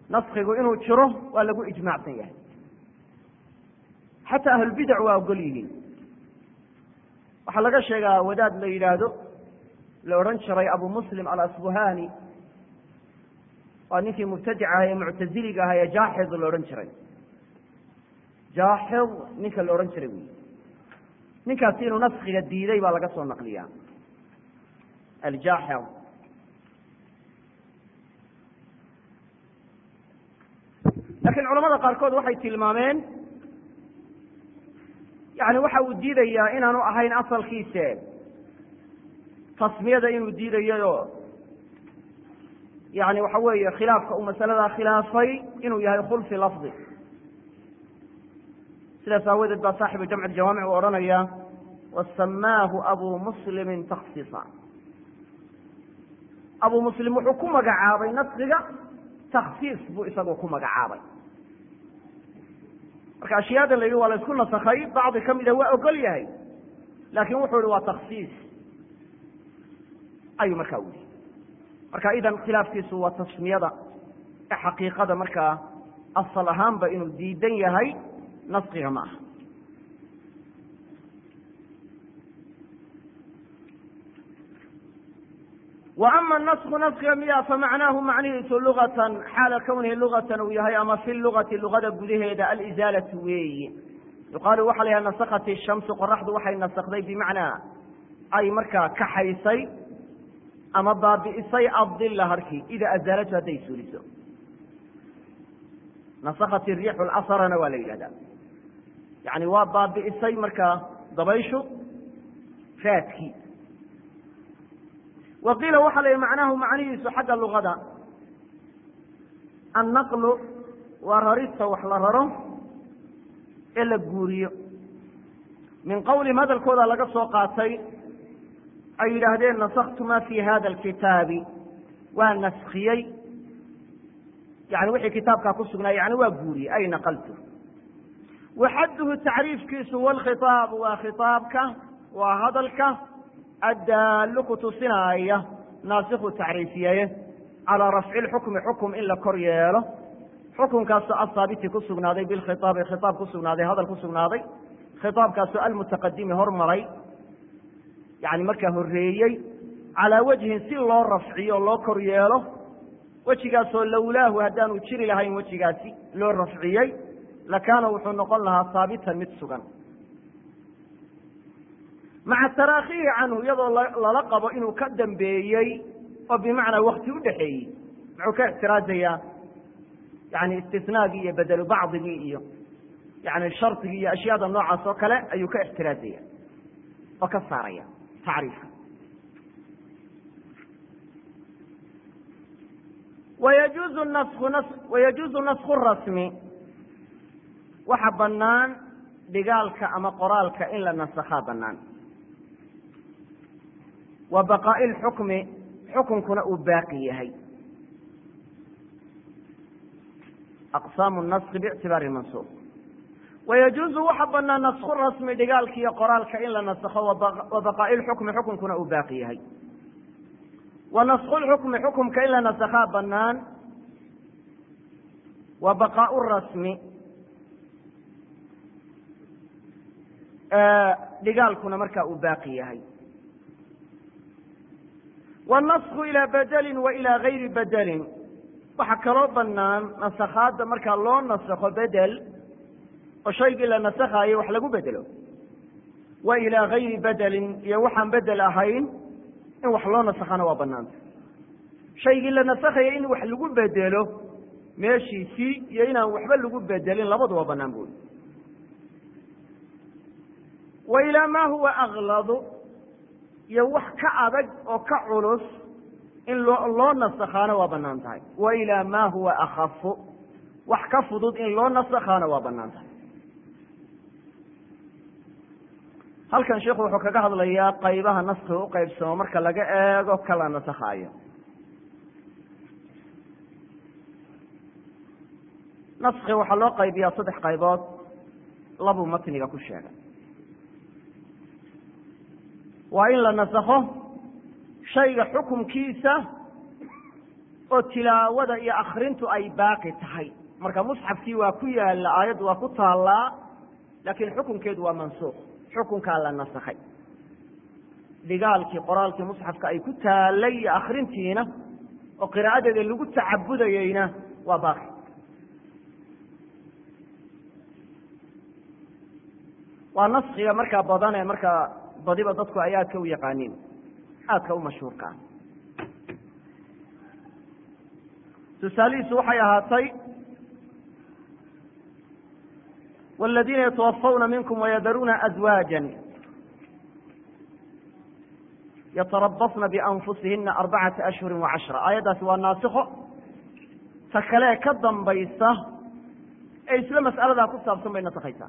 naskigu inuu jiro waa lagu ijmaacsan yahay xataa ahlulbidac waa ogol yihiin waxaa laga sheegaa wadaad la yidhaahdo la odhan jiray abu muslim alasbuhani waa ninkii mubtadic aha ee muctaziliga aha ee jaaxid la odhan jiray jaaxid ninka la odhan jiray wy ninkaasi inuu naskiga diiday baa laga soo naqliyaa aljaaxid laakiin culamada qaarkood waxay tilmaameen yani waxa uu diidayaa inaanu ahayn asalkiise tasmiyada inuu diidayayo yani waxa weeye khilaafka uu masaladaa khilaafay inuu yahay khulfi lafdi sidaas aawadeed baa saaxibu jamc jawaamic uu odhanaya wasamaahu abu muslimi taksiisa abu muslim wuxuu ku magacaabay naskiga taksiis buu isagu ku magacaabay marka ashyaada la yidhi waa la isku nasakhay bacdi ka mida waa ogol yahay laakin wuxuu yihi waa taksiis ayuu markaa u yihi marka idan khilaafkiisu waa tasmiyada ee xaqiiqada markaa asal ahaanba inuu diidan yahay naskiga ma aha wa ama nasku naskiga miya famacnaahu macnihiisu lugatan xaala kownihi lugatan uu yahay ama fi lugati lugada gudaheeda alizaalatu weeyi yuqaalu waxa la yhaha nasakat ishamsu qoraxdu waxay nasakday bimacnaa ay markaa kaxaysay ama baabi'isay adila harkii ida azaalatu hadday suuliso nasakat riixu lasrana waa la yidhahda yani waa baabi'isay markaa dabayshu raadkii wa qiila waxa la yihi macnaahu macnihiisu xagga lugada annaqlu waa rarista wax la raro ee la guuriyo min qowlihim hadalkooda laga soo qaatay ay yidhaahdeen nasaktu ma fi hada alkitaabi waa naskiyey yani wixii kitaabkaa ku sugnaa yani waa guuriyey ay naqaltu waxadduhu tacriifkiisu walkhitaabu waa khitaabka waa hadalka addaallu ku tusinaaya naasiku tacriifiyaye calaa rafci lxukmi xukum in la kor yeelo xukunkaasoo asaabiti ku sugnaaday bilkhitaabi khitaab ku sugnaaday hadal ku sugnaaday khitaabkaasoo almutaqadimi hormaray yani markaa horreeyey calaa wajhin si loo rafciyo loo kor yeelo wejigaasoo lowlaahu haddaanu jiri lahayn wejigaasi loo rafciyey lakaana wuxuu noqon lahaa haabitan mid sugan maca taraakhihi canhu iyadoo lala qabo inuu ka dambeeyey oo bimacnaa wakti u dhexeeyey muxuu ka ixtiraazayaa yani istisnaagii iyo bedelu bacdigii iyo yani shardigii iyo ashyaada noocaas oo kale ayuu ka ixtiraazaya oo ka saaraya tacriifka wayajuuzu nasku nas wayajuuzu nasku rasmi waxa banaan dhigaalka ama qoraalka in la nasakhaa banaan wa baqaa'i lxukmi xukunkuna uu baaqi yahay aqsaamu naski biictibaari mansuuq wayajuuzu waxa banaan nasku rasmi dhigaalka iyo qoraalka in la nasakho wa baqaa'i lxukmi xukunkuna uu baaqi yahay wa nasku lxukmi xukumka in la nasakhaa banaan wa baqaau rasmi dhigaalkuna markaa uu baaqi yahay wاnasku ilaa bedelin wa ilaa gayri bedelin waxaa kaloo banaan nasakhaadda markaa loo nasakho bedel oo shaygii la nasakhayo wax lagu bedelo wa ilaa gayri bedelin iyo waxaan bedel ahayn in wax loo nasakhana waa banaanta shaygii la nasakhaya in wax lagu bedelo meeshiisii iyo inaan waxba lagu bedelin labadu waa banaan bui wa ilaa ma huwa akladu iyo wax ka adag oo ka culus in loo loo nasakhaana waa banaan tahay wa ilaa ma huwa akafu wax ka fudud in loo nasakhaana waa banaan tahay halkan sheikhu wuxuu kaga hadlayaa qaybaha naskiga u qaybsamo marka laga eego kala nasakhaayo naski waxaa loo qaybiyaa saddex qaybood labuu matniga ku sheegay waa in la nasakho shayga xukumkiisa oo tilaawada iyo akrintu ay baaqi tahay marka musxafkii waa ku yaalla aayaddu waa ku taallaa laakiin xukunkeedu waa mansuuq xukunkaa la nasakhay dhigaalkii qoraalkii musxafka ay ku taallay iyo akrintiina oo qiraa'adeeda lagu tacabudayeyna waa baaqi waa naskiga markaa badan ee markaa badiba dadku ay aadka u yaqaaniin aadka u mashhuurka ah tusaalihiisu waxay ahaatay wاladiina yatawafawna minkum wayadaruuna azwaaja yatarabasna bianfusihina arbacata ashhuri wacashra aayaddaasi waa naasikho ta kalee ka dambaysa ee isla mas'aladaa ku saabsan bay nasakhaysaa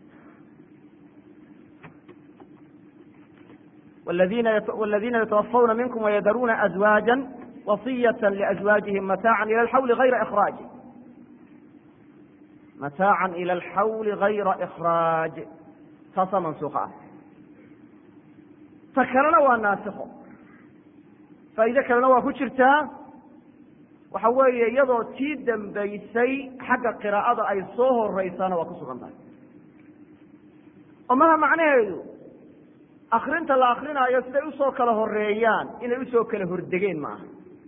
wاladiina yatawafawna minkum wayadaruuna azwaaja wasiyata liazwaajihim mataacan ila alxawli hayra ikhraaj mataacan ila alxawli hayra ikhraaj taasaa mansuuka ah ta kalena waa naasikho faa'iide kalena waa ku jirtaa waxa weeye iyadoo tii dambaysay xagga qiraa'ada ay soo horeysaana waa ku sugan tahay oo maha macnaheedu akrinta la akrinaayo siday usoo kala horeeyaan inay usoo kala hordegeen ma aha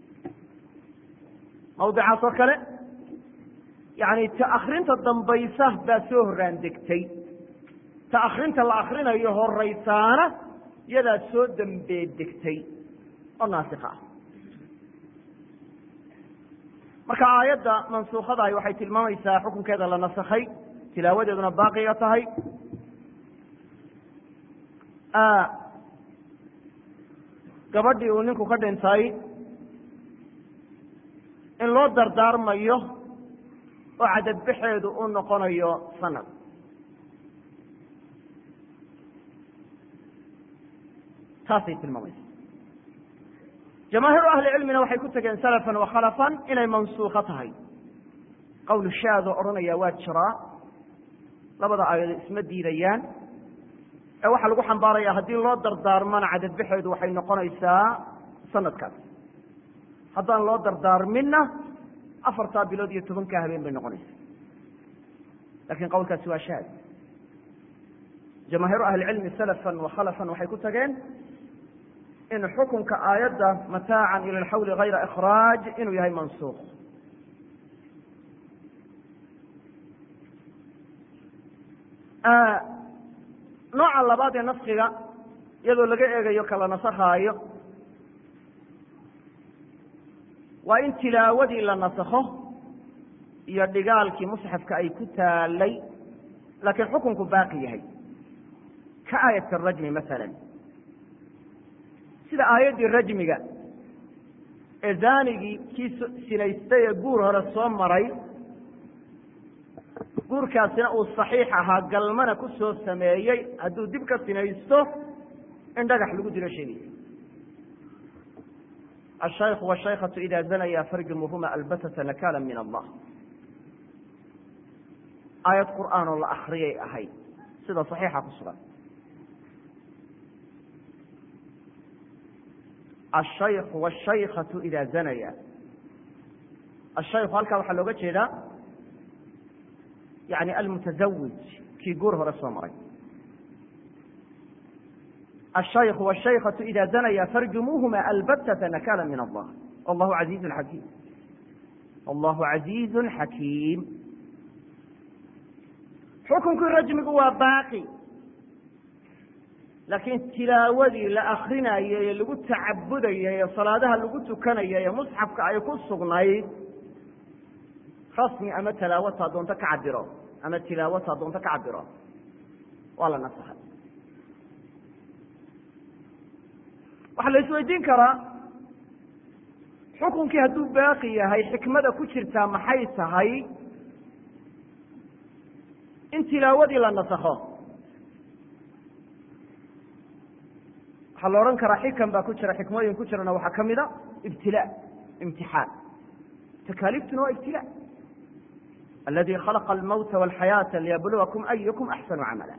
mawdicaas oo kale yani ta akrinta dambaysa baa soo horaan degtay ta akrinta la akrinayo horeysaana iyadaa soo dambeed degtay oo naasika ah marka aayadda mansuukhadahi waxay tilmaamaysaa xukunkeeda la nasakhay tilaawadeeduna baaqiga tahay gabadhii uu ninku ka dhintay in loo dardaarmayo oo cadadbaxeedu u noqonayo sanad taasay tilmaamaysa jamaahiiru ahli cilmina waxay ku tegeen salafan wa khalafan inay mansuukho tahay qowl shaadoo odhanaya waa jiraa labada aayadood isma diidayaan ee waxaa lagu xambaaraya haddii loo dardaarmana cadadbaxeedu waxay noqonaysaa sanadkaas haddaan loo dardaarminna afartaa bilood iyo tobankaa habeen bay noqonaysaa lakin qowlkaasi waa shaad jamaahiiru ahlicilmi salafan wa khalafan waxay ku tageen in xukunka aayadda mataacan ila alxawli hayra ikhraaj inuu yahay mansuuq nooca labaad ee naskiga iyadoo laga eegayo kala nasakhaayo waa in tilaawadii la nasakho iyo dhigaalkii musxafka ay ku taalay laakiin xukunku baaqi yahay ka aayat arajmi masalan sida aayaddii rajmiga ee zaanigii kii sinaystay ee guur hore soo maray guurkaasina uu saxiix ahaa galmana ku soo sameeyey hadduu dib ka sinaysto in dhagax lagu dilo sheegaya الشhayk والشhaykة إida zanaya farjumuhuma albatata nakala min allah aayad qur'aan oo la akriyay ahayd sida صaxiixa ku sugan الshayk والشhaykة إida zanaya الshayku halkaa waxaa looga jeedaa yani almutazawij kii guur hore soo maray الshayk والشhaykة إida zanaya farjumuuhuma albatة nakala min allah wallahu عaziizu xakiim wallahu عaziizu xakiim xukunkii rajmigu waa baaqi laakiin tilaawadii la akrinayay ee lagu tacabudayay ee salaadaha lagu tukanayay ee musxafka ay ku sugnayd rasmi ama talaawata doonto ka cabiro ama tilaawata doonto ka cabiro waa la nasakhay waxaa la isweydiin karaa xukunkii hadduu baaqi yahay xikmada ku jirtaa maxay tahay in tilaawadii la nasakho waxaa la odhan karaa xikam baa ku jira xikmooyin ku jirana waxaa ka mida ibtilaa imtixaan takaaliiftuna waa ibtilaa aladi khalaqa almawta walxayaata liyabluwakum ayukum axsanu camala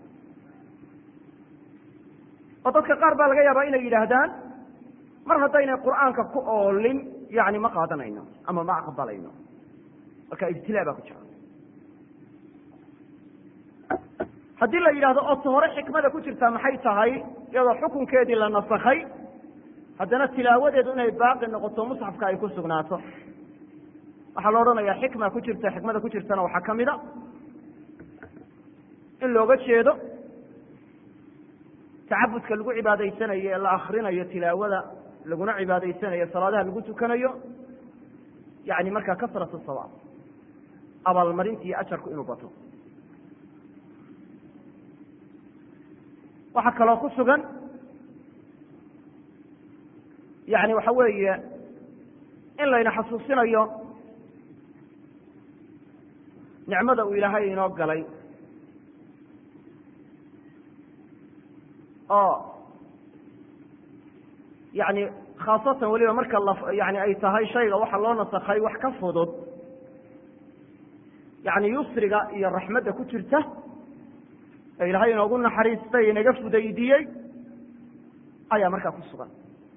oo dadka qaar baa laga yaabaa inay yidhaahdaan mar haddaynay qur'aanka ku oolin yani ma qaadanayno ama ma aqbalayno marka ibtilaa baa ku jira haddii la yidhahdo oo ta hore xikmada ku jirtaa maxay tahay iyadoo xukunkeedii la nasakhay haddana tilaawadeedu inay baaqi noqoto musxafka ay ku sugnaato waxaa la odhanayaa xikma ku jirta xikmada ku jirtana waxaa ka mida in looga jeedo tacabudka lagu cibaadaysanayo ee la akrinayo tilaawada laguna cibaadaysanayo salaadaha lagu tukanayo yani markaa kasrat sawaab abaalmarinta iyo ajarku inuu bato waxaa kaloo ku sugan yani waxa weeye in layna xasuusinayo nicmada uu ilaahay inoo galay oo yani khaasatan weliba marka yani ay tahay shayga waxa loo nasakhay wax ka fudud yani yusriga iyo raxmadda ku jirta ee ilaahay inoogu naxariistay inaga fudaydiyey ayaa markaa ku sugan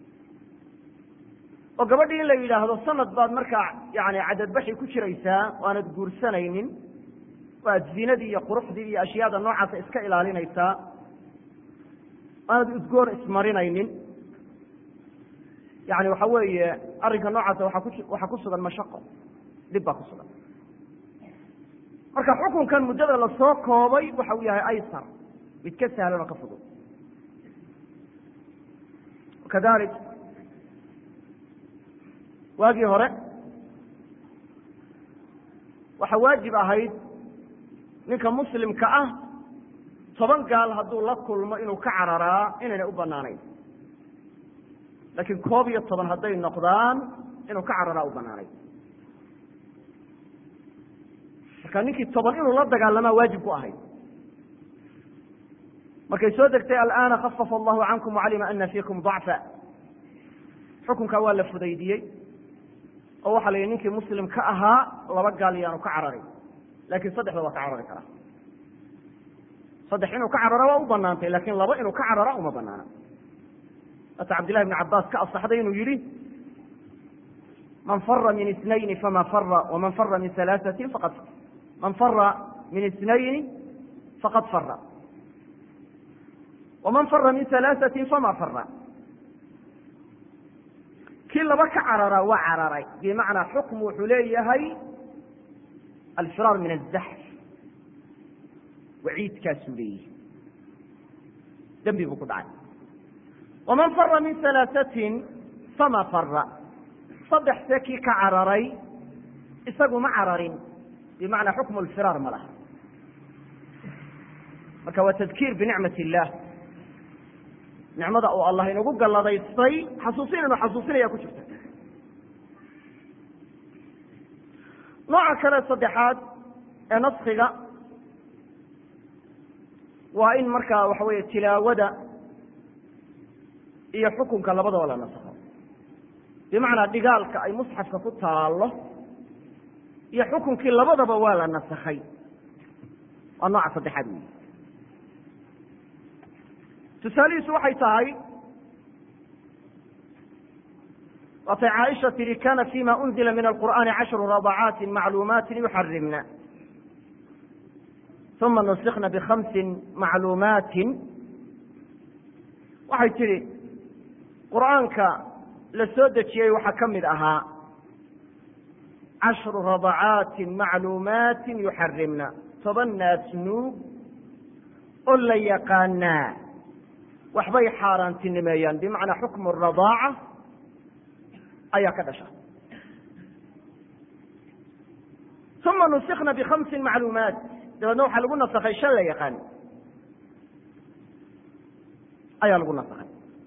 oo gabadhii in la yidhaahdo sanad baad markaa yani cadadbaxi ku jiraysaa o aanad guursanaynin oo aad zinadii iyo quruxdii iyo ashyaada noocaasa iska ilaalinaysaa aanad udgoon ismarinaynin yani waxa weeye arrinka noocaasa waaa ku waxaa ku sugan mashaqo dhib baa ku sugan marka xukunkan muddada lasoo koobay waxa uu yahay aysar mid ka sahlan oo ka fudud kadalik waagii hore waxaa waajib ahayd ninka muslimka ah toban gaal hadduu la kulmo inuu ka cararaa inaynay u banaanayn laakiin koob iyo toban hadday noqdaan inuu ka cararaa u banaanayn marka ninkii toban inuu la dagaalamaa waajib ku ahayd markay soo degtay alana khafafa allahu cankum wacalima ana fiikum dacfa xukunkaa waa la fudaydiyey oo waxaa la yidhi ninkii muslim ka ahaa laba gaal yaanu ka cararin lakin saddexda waa ka carari karaa saddex inuu ka carara waa u banaantay lakin laba inuu ka carara uma banaana ata cabdillahi bn cabaas ka asaxday inuu yihi man fara min isnayni fama fara waman fara min alaaثatin faqad man fara min isnayni faqad fara waman fara min alaaثatin fama fara kii laba ka cararaa waa cararay bimacnaa xukm wuxuu leeyahay alfiraar min azaxf waciidkaasuu leeyahay dembi buu ku dhacay waman fara min alaaثatin fama fara saddex see kii ka cararay isagu ma cararin bimacnaa xukmu lfiraar ma laha marka waa tadkiir binicmat illah nicmada uu allah inagu galladaystay xasuusin inu xasuusinaya ku jirta nooca kale saddexaad ee naskiga waa in markaa waxa weeye tilaawada iyo xukunka labadaba la nasakho bimacnaa dhigaalka ay musxafka ku taallo iyo xukunkii labadaba waa la nasakhay waa nooca saddexaad wey tusaalihiisu waxay tahay waatay caaisha tihi kana fima unzila min alqur'ani cashru radacaati macluumaati yuxarimna uma nusikna bikhamsin macluumaatin waxay tidhi qur'aanka la soo dejiyey waxaa ka mid ahaa cashru radacaati macluumaati yuxarimna toban naas nuug oo la yaqaanaa waxbay xaaraantinimeeyaan bimacnaa xukmu radaaca ayaa ka dhasha uma nusikna bikhamsin macluumaat dabeedna waxaa lagu nasakhay shan la yaqaan ayaa lagu nasakhay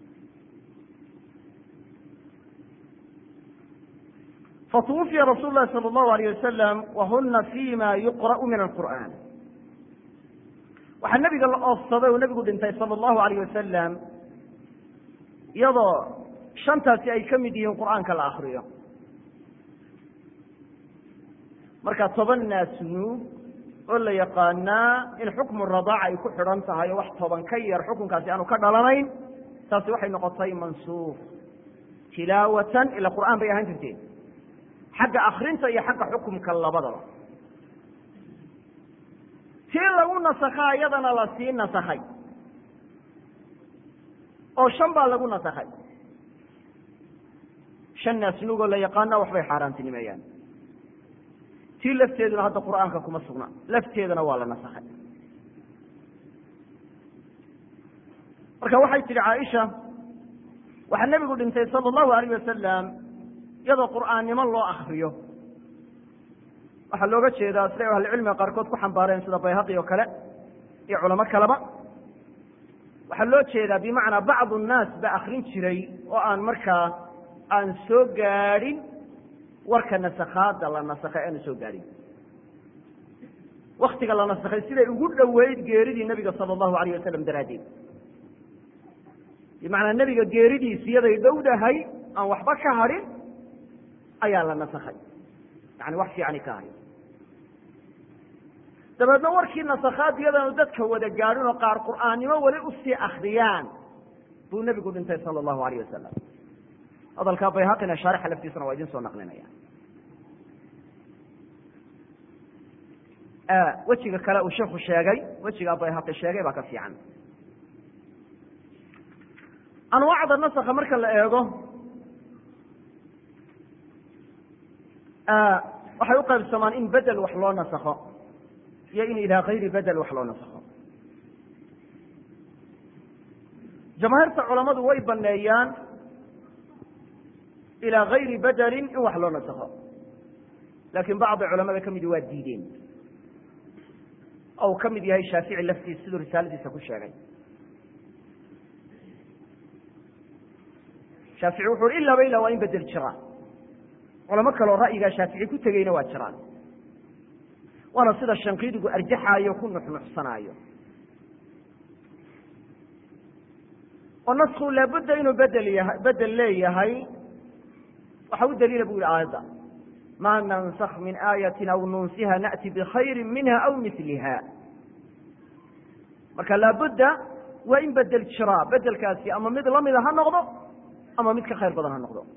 fatwufiya rasuul lahi salى اllahu alayh wasalam wahuna fima yuqra'u min alqur'an waxaa nebiga la oofsaday oo nebigu dhintay sala allahu alayh wasalam iyadoo shantaasi ay ka mid yihiin qur'aanka la akriyo marka toban naasnuug oo la yaqaanaa in xukmu radaaca ay ku xidhan tahay oo wax toban ka yar xukunkaasi aanu ka dhalanayn taasi waxay noqotay mansuuf tilaawatan ila qur'aan bay ahaan jirteen xagga akrinta iyo xagga xukumka labadaba tii lagu nasakhaa iyadana lasii nasakhay oo shan baa lagu nasakhay shan naasnugoo la yaqaana waxbay xaaraantinimeeyaan tii lafteeduna hadda qur'aanka kuma sugna lafteedana waa la nasakhay marka waxay tidhi caaisha waxaa nebigu dhintay sala allahu alayh wasalam iyadoo qur'aannimo loo akriyo waxaa looga jeedaa siday ahlucilmiga qaarkood ku xambaareen sida bayhaqi oo kale iyo culamo kaleba waxaa loo jeedaa bimacnaa bacdu nnaas ba akrin jiray oo aan markaa aan soo gaadhin warka nasakhaada la nasakhay aanu soo gaadhin waktiga la nasakhay siday ugu dhoweyd geeridii nebiga sala allahu alayh wasalam daraaddeed bimacnaa nebiga geeridiisi iyaday dhowdahay aan waxba ka hadhin ayaa la nasakhay yani wax fiicani ka ahay dabeedna warkii nasakhaad iyadaanu dadka wada gaadhin oo qaar qur'aannimo weli usii akriyaan buu nebigu dhintay sala allahu alayh wasalam hadalkaa bayhaqina shaarixa laftiisana waa idin soo naqlinaya wejiga kale uu sheikhu sheegay wejigaa bayhaqi sheegay baa ka fiican anwaacda nasakha marka la eego waxay u qaybsamaan in bedel wax loo nasakho iyo in ilaa kayri bedel wax loo nasakho jamaahiirta culammadu way baneeyaan ilaa gayri bedelin in wax loo nasakho laakiin bacdi culamada ka midi waa diideen oo uu ka mid yahay shaafici laftiis siduu risaaladiisa ku sheegay shaafici wuxu uhi ilaaba ilaa waa in bedel jiraa culamo kaleo ra'yigaa shaafici ku tegeyna waa jiraan waana sida shanqiidigu arjaxaayo ku nuxnuxsanaayo oo nasku laabudda inuu bedel yahay bedel leeyahay waxa u daliila bu yihi aayadda ma nansakh min aayatin aw nunsiha na'ti bikhayri minha aw miliha marka laabudda waa in bedel jiraa bedelkaasi ama mid lamida ha noqdo ama mid ka khayr badan ha noqdo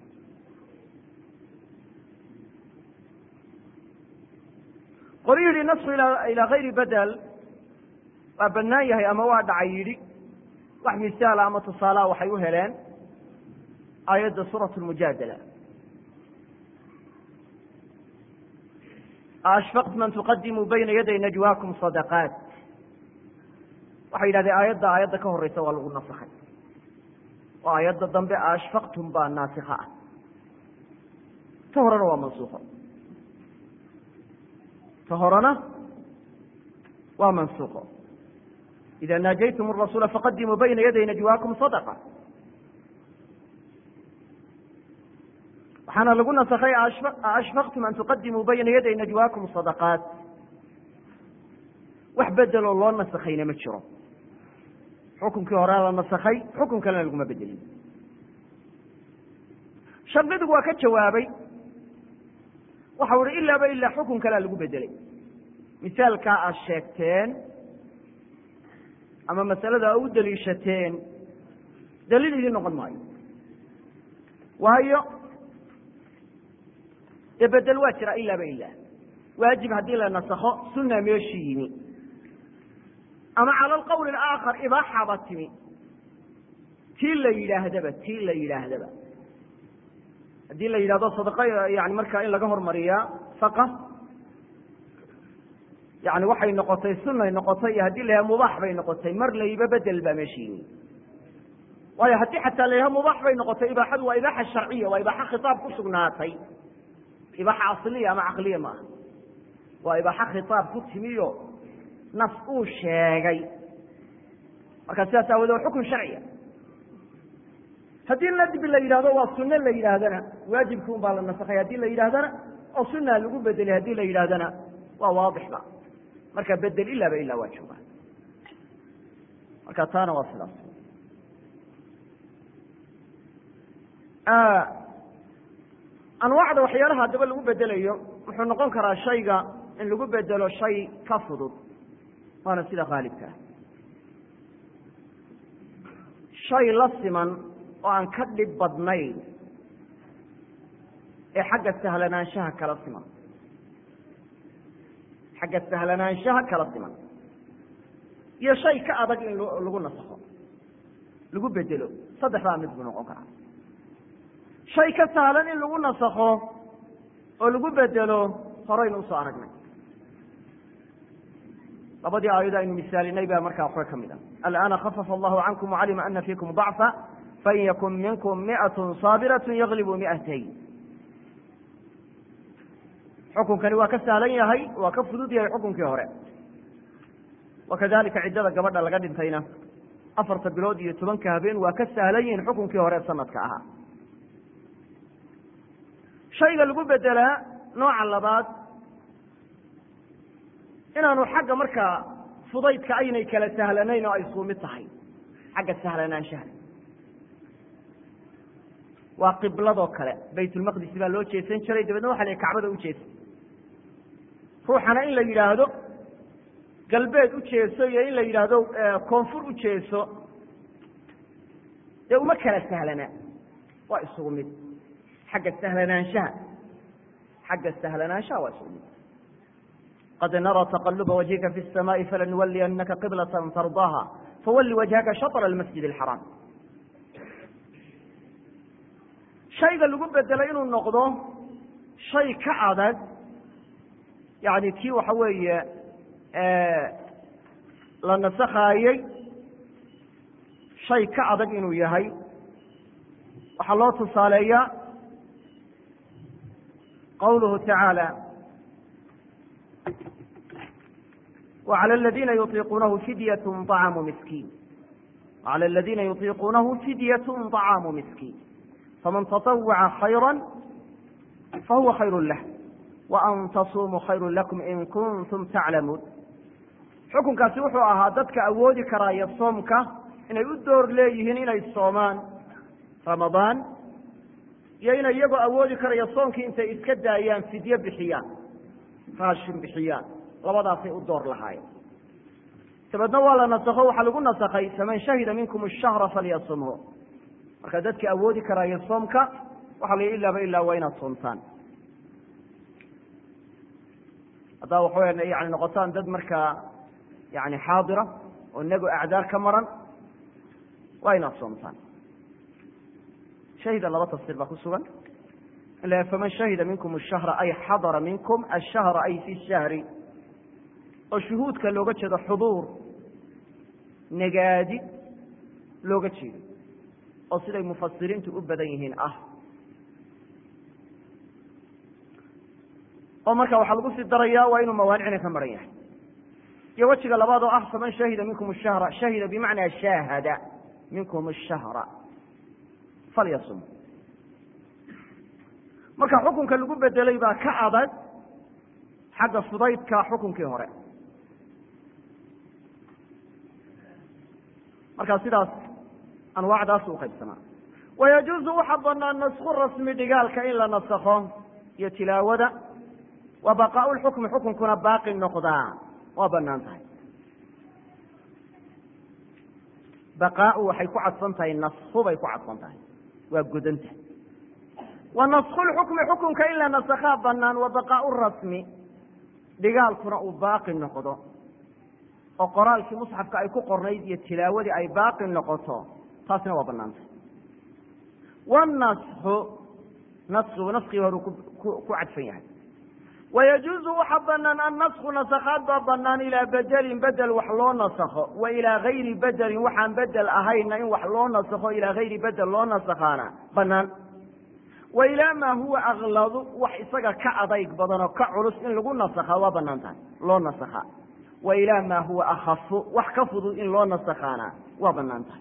qolu yidhi nasku ilaa kayri bedel waa bannaan yahay ama waa dhacay yidhi wax misaala ama tusaalaha waxay u heleen aayadda suurat lmujaadala ashfaqtum an tuqadimuu bayna yaday najwaakum sadaqaat waxay yidhahdeen aayadda aayadda ka horeysa waa lagu nasakhay oo aayadda dambe ashfaqtum baa naasikha ah ta horena waa mansuuko ta horena waa mansuuqo ida naajaytum الrasuula faqadimuu bayna yaday najwaakum sadqa waxaana lagu nasakhay ashfaqtum an tuqadimuu bayna yaday najwaakum sadaqaat wax bedeloo loo nasakhayna ma jiro xukunkii horea la nasakhay xukun kalena laguma bedelin shardidigu waa ka jawaabay waxau ihi ilaaba ilaa xukun kalea lagu bedelay misaalkaa aad sheegteen ama masalada a u daliishateen daliil idiin noqon maayo waayo dee bedel waa jira ilaaba ilaa waajib haddii la nasakho sunna meeshii yimi ama cala alqawli alaakhar ibaaxaba timi tii la yidhaahdaba tii la yidhaahdaba haddii la yidhahdo sadaqa yani markaa in laga hormariyaa saqa yani waxay noqotay sunay noqotay iyo haddii la yidhahdo mubaax bay noqotay mar layba bedel baa meesha yimi waayo haddii xataa la yidhahdo mubaax bay noqotay ibaaxadu waa ibaaxa sharciya waa ibaaxa khitaab ku sugnaatay ibaaxa asliya ama caqliya maaha waa ibaaxa khitaab ku timiyo nas uu sheegay marka sidaas aawoodee waa xukun sharciya haddii nadbi la yidhahdo waa sunne la yidhaahdana waajibki un baa la nasakhay haddii la yidhahdana oo sunaa lagu bedelay haddii la yidhahdana waa waadixba marka bedel ilaaba ilaa waa joogaa marka taana waa sidaas anwaacda waxyaalaha haddaba lagu bedelayo wuxuu noqon karaa shayga in lagu bedelo shay ka fudud waana sida khaalibka ah shay la siman oo aan ka dhib badnayn ee xagga sahlanaanshaha kala siman xagga sahlanaanshaha kala siman iyo shay ka adag in lagu nasakho lagu bedelo saddexdaa mid buu noqon karaa shay ka sahlan in lagu nasakho oo lagu bedelo horaynu usoo aragnay labadii aayado aynu misaalinay baa markaa waxba ka mid a alآana khafafa allahu cankum wacalima ana fiikum ضacfa fain yakun minkum miئaة saabiraة yaglibu miئatayn xukunkani waa ka sahlan yahay waa ka fudud yahay xukunkii hore wakadalika ciddada gabadha laga dhintayna afarta bilood iyo tobanka habeen waa ka sahlan yihiin xukunkii hore sanadka ahaa shayga lagu bedelaa nooca labaad inaanu xagga markaa fudaydka aynay kala sahlanayn oo ay isku mid tahay xagga sahlanaanshaha waa qibladoo kale baytulmaqdis baa loo jeesan jiray dabeedna waxa la kacbada u jeesa ruuxana in la yidhaahdo galbeed u jeeso iyo in la yidhaahdo koonfur u jeeso dee uma kala sahlana waa isugu mid xagga sahlanaanshaha xagga sahlanaanshaha waa isugu mid qad narى تqلba وجهka في السmاء falaنuwliyanaka qبلة ترضاha fawli وجهka شhaطر المسجد الحرام shayga lagu bedelo inuu noqdo shay ka adag yani kii waxa weeye la nasakhaayey shay ka adag inuu yahay waxaa loo tusaaleeyaa qawluhu tacaalى وعlى الذiina yuطiquunahu fidyaة طacaamu miskiin وعlى الذiina yuطiquunahu fidyaة طacaamu miskiin faman تطوca خayrا fahuwa khayr lah وأn tasumuu khayr lakum in kuntum taclamuun xukunkaasi wuxuu ahaa dadka awoodi karaaya soomka inay u door leeyihiin inay soomaan ramadaan iyo inay iyagoo awoodi karaya soomkii intay iska daayaan fidye bixiyaan raashin bixiyaan labadaasay u door lahaayeen dabeedna waa la nasakho waxaa lagu nasakhay faman shahida minkum الshahra falyasumhu marka dadka awoodi karaayo soomka waxaa la yidhi ilaaba ilaa waa inaad soomtaan haddaa waxaweya yani noqotaan dad markaa yani xaadira oo inago acdaar ka maran waa inaad soomtaan shahida laba tafsiir baa ku sugan ila faman shahida minkum الshahra ay xadara minkum ashahra ay fi shahri oo shuhuudka looga jeedo xuduur nagaadi looga jeedo oo siday mufasiriintu u badan yihiin ah oo marka waxaa lagu sii daraya waa inuu mawaanicna ka maran yahay iyo wejiga labaad oo ah faman shahida minkum الshahra shahida bimacnaa shaahada minkum الshahra falyasum marka xukunka lagu bedelay baa ka adag xagga fudaydka xukunkii hore marka sidaas anwaacdaas u qaybsamaa wayajuuzu waxa banaan nasku rasmi dhigaalka in la nasakho iyo tilaawada wa baqaau lxukmi xukunkuna baaqi noqdaa waa banaan tahay baqaau waxay ku cadfan tahay nasku bay ku cadfan tahay waa godanta wa nasku lxukmi xukunka in la nasakhaa banaan wa baqaau rasmi dhigaalkuna uu baaqi noqdo oo qoraalkii musxafka ay ku qornayd iyo tilaawadii ay baaqi noqoto taasina waa banaantay wanasxu naskigu naskii horu ku cadfan yahay wayajuuzu waxa banaan annasku nasakhaad baa banaan ilaa bedelin bedel wax loo nasakho wa ilaa gayri bedelin waxaan bedel ahayna in wax loo nasakho ilaa gayri bedel loo nasakhaana banaan wa ilaa maa huwa akladu wax isaga ka adayg badan oo ka culus in lagu nasakhaa waa banaan tahay loo nasakhaa wa ilaa maa huwa akhafu wax ka fudud in loo nasakhaana waa banaan tahay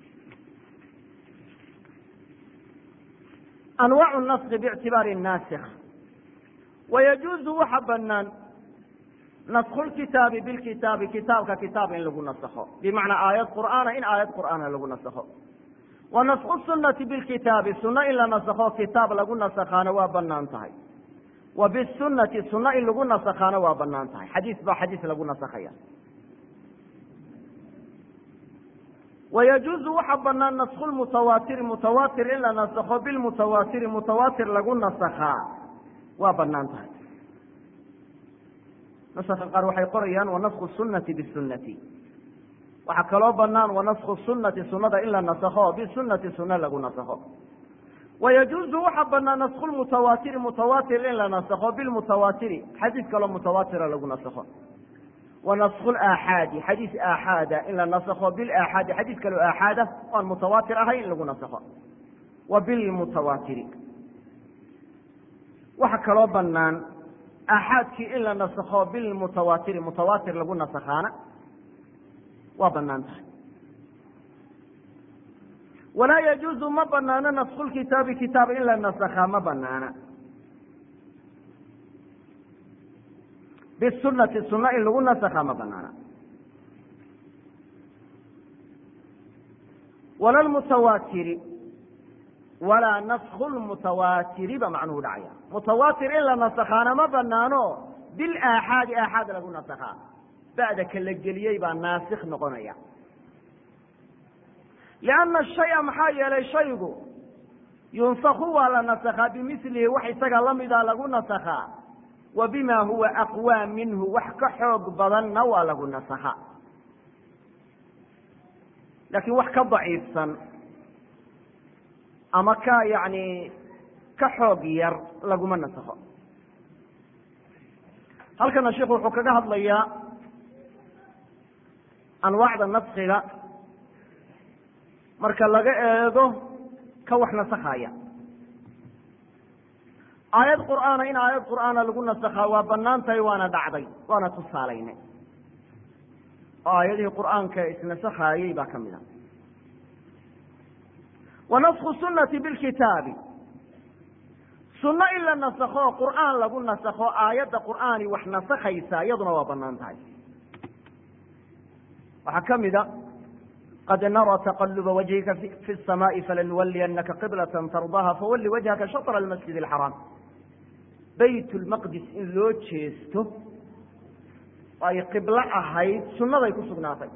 anwaacu naski biictibaari naasikh wayajuuzu waxa banaan naskhu lkitaabi bilkitaabi kitaabka kitaab in lagu nasakho bimacnaa aayad qur'aana in aayad qur'aana lagu nasakho wa naskhu sunati bilkitaabi sunno in la nasakho kitaab lagu nasakhaana waa banaan tahay wa bisunati sunno in lagu nasakhaana waa banaan tahay xadiis baa xadiis lagu nasakhaya wayajuuzu waxa banaan naskhu lmutawaatiri mutawaatir in la nasakho bilmutawaatiri mutawaatir lagu nasakhaa waa banaan tahay nasaka qaar waxay qorayaan wanasku sunati bisunati waxaa kaloo banaan wanasku sunati sunada in la nasakho bisunati suna lagu nasakho wayajuuzu waxa banaan nasku lmutawaatiri mutawaatir in la nasakho bilmutawaatiri xadiis kaloo mutawaatira lagu nasakho wanasku laaxaadi xadiis aaxaada in la nasakho bilaaxaadi xadiis kaloo aaxaada oan mutawaatir ahayn in lagu nasakho wa bilmutawaatiri waxa kaloo banaan aaxaadkii in la nasakho bilmutawaatiri mutawaatir lagu nasakhaana waa banaan tahay walaa yajuuzu ma banaano nasku lkitaabi kitaab in la nasakhaa ma banaana bisunati suna in lagu nasakhaa ma banaana wala lmutawaatiri walaa nasku lmutawaatiri ba macnuhu dhacaya mutawaatir in la nasakhaana ma banaano bilaaxaadi aaxaad lagu nasakhaa ba'da ka la geliyey baa naasikh noqonaya lianna shaya maxaa yeelay shaygu yunsaku waa la nasakhaa bimilihi wax isaga lamida lagu nasakhaa wa bima huwa aqwaa minhu wax ka xoog badanna waa lagu nasakhaa laakiin wax ka daciifsan ama ka yani ka xoog yar laguma nasakho halkana sheikhu wuxuu kaga hadlayaa anwaacda naskiga marka laga eego ka wax nasakhaya aayad qur'aana in aayad qur'aana lagu nasakhaa waa banaan tahay waana dhacday waana tusaalaynay oo aayadihii qur'aanka isnasakhaayey baa ka mid a wa nasku sunati bilkitaabi sunno in la nasakho qur'aan lagu nasakho aayadda qur'aani wax nasakhaysa iyaduna waa banaan tahay waxaa ka mida qad narى تqلba وجهika في السmاء falaنuwliyanaka qبلة ترضاha fawli وجهka شhaطر المسجد الحرام bayt الmqdis in loo jeesto ay qiblo ahayd sunaday ku sugnaatay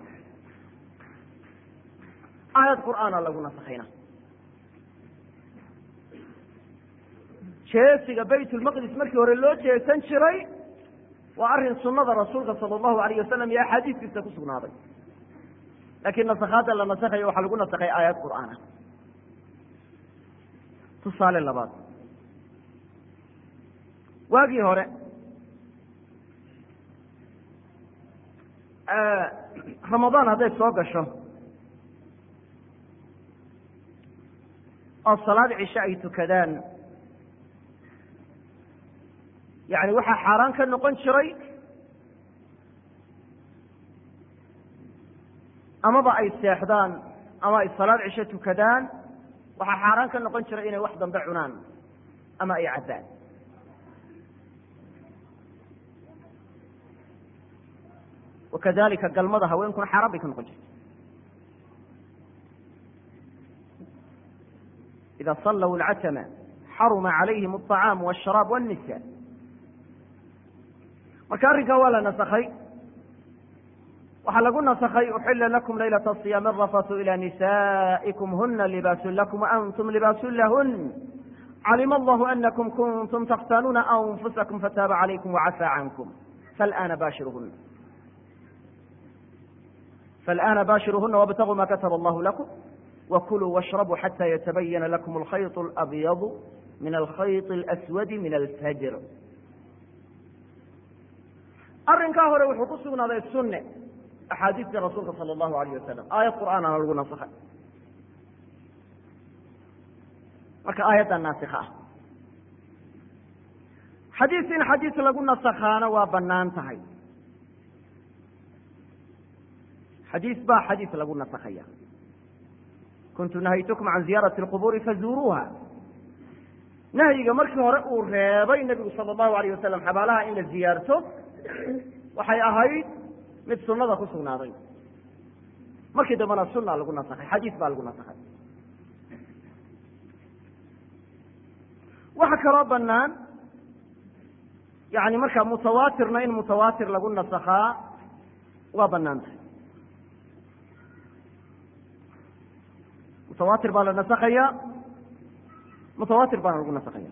aayad qur'aana lagu naskayna jeesiga bayt الmqdis markii hore loo jeesan jiray waa arin sunada rasuulka salى الlahu عalيه wasalam iyo axaadiiskiisa ku sugnaaday lakiin nasakhaadda la nasakhayo waxaa lagu nasakhay aayad qur'aana tusaale labaad waagii hore ramadaan hadday soo gasho oo salaad cishe ay tukadaan yani waxaa xaaraan ka noqon jiray amaba ay seexdaan ama ay salaad cisho tukadaan waxaa xaaraan ka noqon jiray inay wax dambe cunaan ama ay cabbaan wakadalika galmada haweenkuna xaaraan bay ka noqon jirtay ida sallaw lcatama xaruma calayhim الطacaam wالsharaab wالnisa marka arrinkaa waa la nasakhay waxaa lagu nasakhay uxila lakum laylaة الصiyaam الrafatu ilى nisaikum huna libaasu lakum waantum libaasu lahun calima allahu anakum kuntum takhtanuuna anfusakum fataaba calaykum wacafaa cankum falana baashiruhuna falana baashiruhuna wاbtaguu ma kataba allahu lakum wakuluu washrabuu xata yatabayana lakum alkhayط اlabyadu min alkhayط اlaswadi min alfajr arrinkaa hore wuxuu ku sugnaaday sunne axaadiistii rasuulka sala allahu alayh wasalam aayad qur'aanana lagu nasakhay marka aayadda naasikha ah xadiis in xadiis lagu nasakhaana waa banaan tahay xadiis baa xadiis lagu nasakhaya kuntu nahaytukum can ziyaarati اlqubuuri fazuuruuha nahyiga markii hore uu reebay nebigu sala allahu alayh wasalam xabaalaha in la ziyaarto waxay ahayd mid sunada ku sugnaaday markii dambena suna lagu nasakhay xadiis baa lagu nasakhay waxa kaloo banaan yani marka mutawaatirna in mutawaatir lagu nasakhaa waa banaan tahay mutawaatir baa la nasakhayaa mutawaatir baana lagu nasakhaya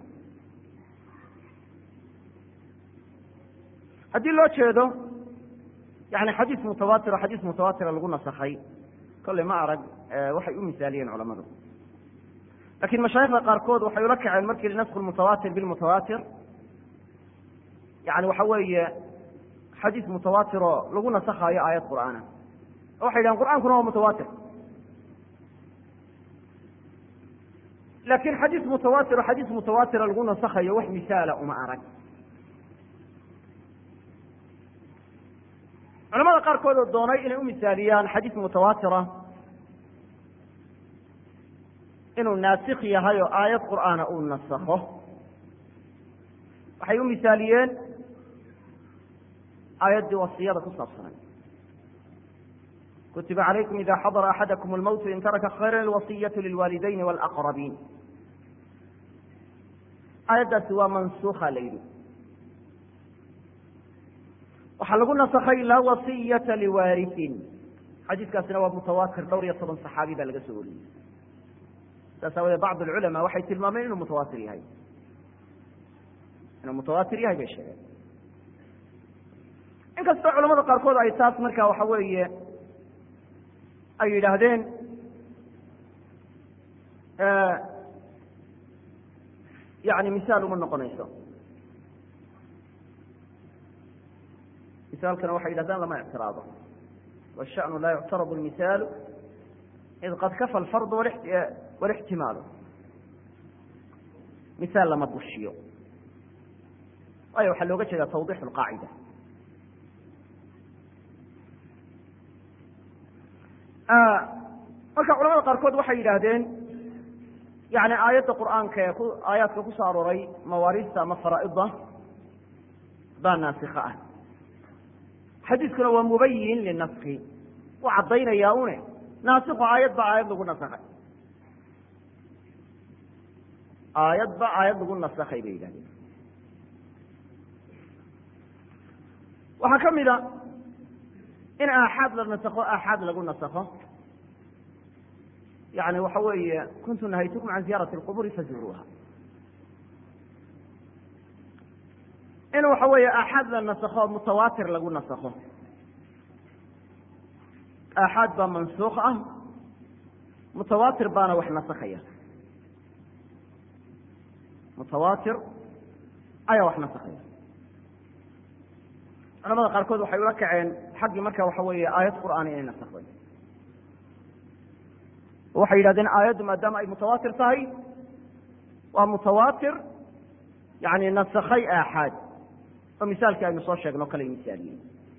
haddii loo jeedo yani xadiis mutawaatir oo xadiis mutawaatira lagu nasakhay kolley ma arag waxay u misaaliyeen culamadu lakin mashaayikda qaarkood waxay ula kaceen markii nasku mutawaatir bilmutawaatir yani waxa weeye xadiis mutawaatir oo lagu nasakhaayo aayad qur'aana oo waxay yidhahen qur'aankuna waa mutawaatir lakin xadiis mutawaatir oo xadiis mutawaatira lagu nasakhayo wax misaala uma arag culamada qaarkood oo doonay inay u misaaliyaan xadiis mutawaatira inuu naasik yahay oo aayad qur'aana uu nasakho waxay u misaaliyeen aayaddii wasiyada ku saabsanay kutiba calaykum ida xadara axadakum almowtu in taraka khayra alwasiyatu lilwaalidayni walaqrabiin aayaddaasi waa mansuuka la yidhi waxaa lagu nasakhay laa wasiyata liwaarisin xadiiskaasina waa mutawaatir dhowr iyo toban saxaabi baa laga soo wariyey saas aawadee bacd alculamaa waxay tilmaameen inuu mutawaatir yahay inuu mutawaatir yahay bay sheegeen inkastoo culamada qaarkood ay taas marka waxa weeye ay yidhaahdeen yani misaal uma noqonayso misaalkana waxay yidhahdaan lama ictiraado washanu laa yuctaradu lmisaalu id qad kafa alfardu walixtimaalu misaal lama bushiyo waayo waxaa looga jeeda tawdix lqaacida marka culamada qaarkood waxay yidhaahdeen yani aayadda qur'aanka ee ku aayaadka ku soo arooray mawaariista ama faraa'ida baa naasika ah xadiiskuna waa mubayin linaski u caddaynaya une naasiko aayad ba aayad lagu nasakhay aayad ba aayad lagu nasakhay bay yidhahdeen waxaa ka mid a in aaxaad la nasakho aaxaad lagu nasakho yani waxa weeye kuntu nahaytukum can ziyaarati اlquburi fazuuruuha in waxa weeye aaxaad la nasakho mutawaatir lagu nasakho aaxaad baa mansuuk ah mutawaatir baana wax nasakhaya mutawaatir ayaa wax nasakhaya culamada qaarkood waxay ula kaceen xaggii marka waxa weeye aayad qur'aan inay nasakday waxay yidhahdeen aayaddu maadaama ay mutawaatir tahay waa mutawaatir yani nasakhay aaxaad oo misaalkii aynu soo sheegno kale misaaliyey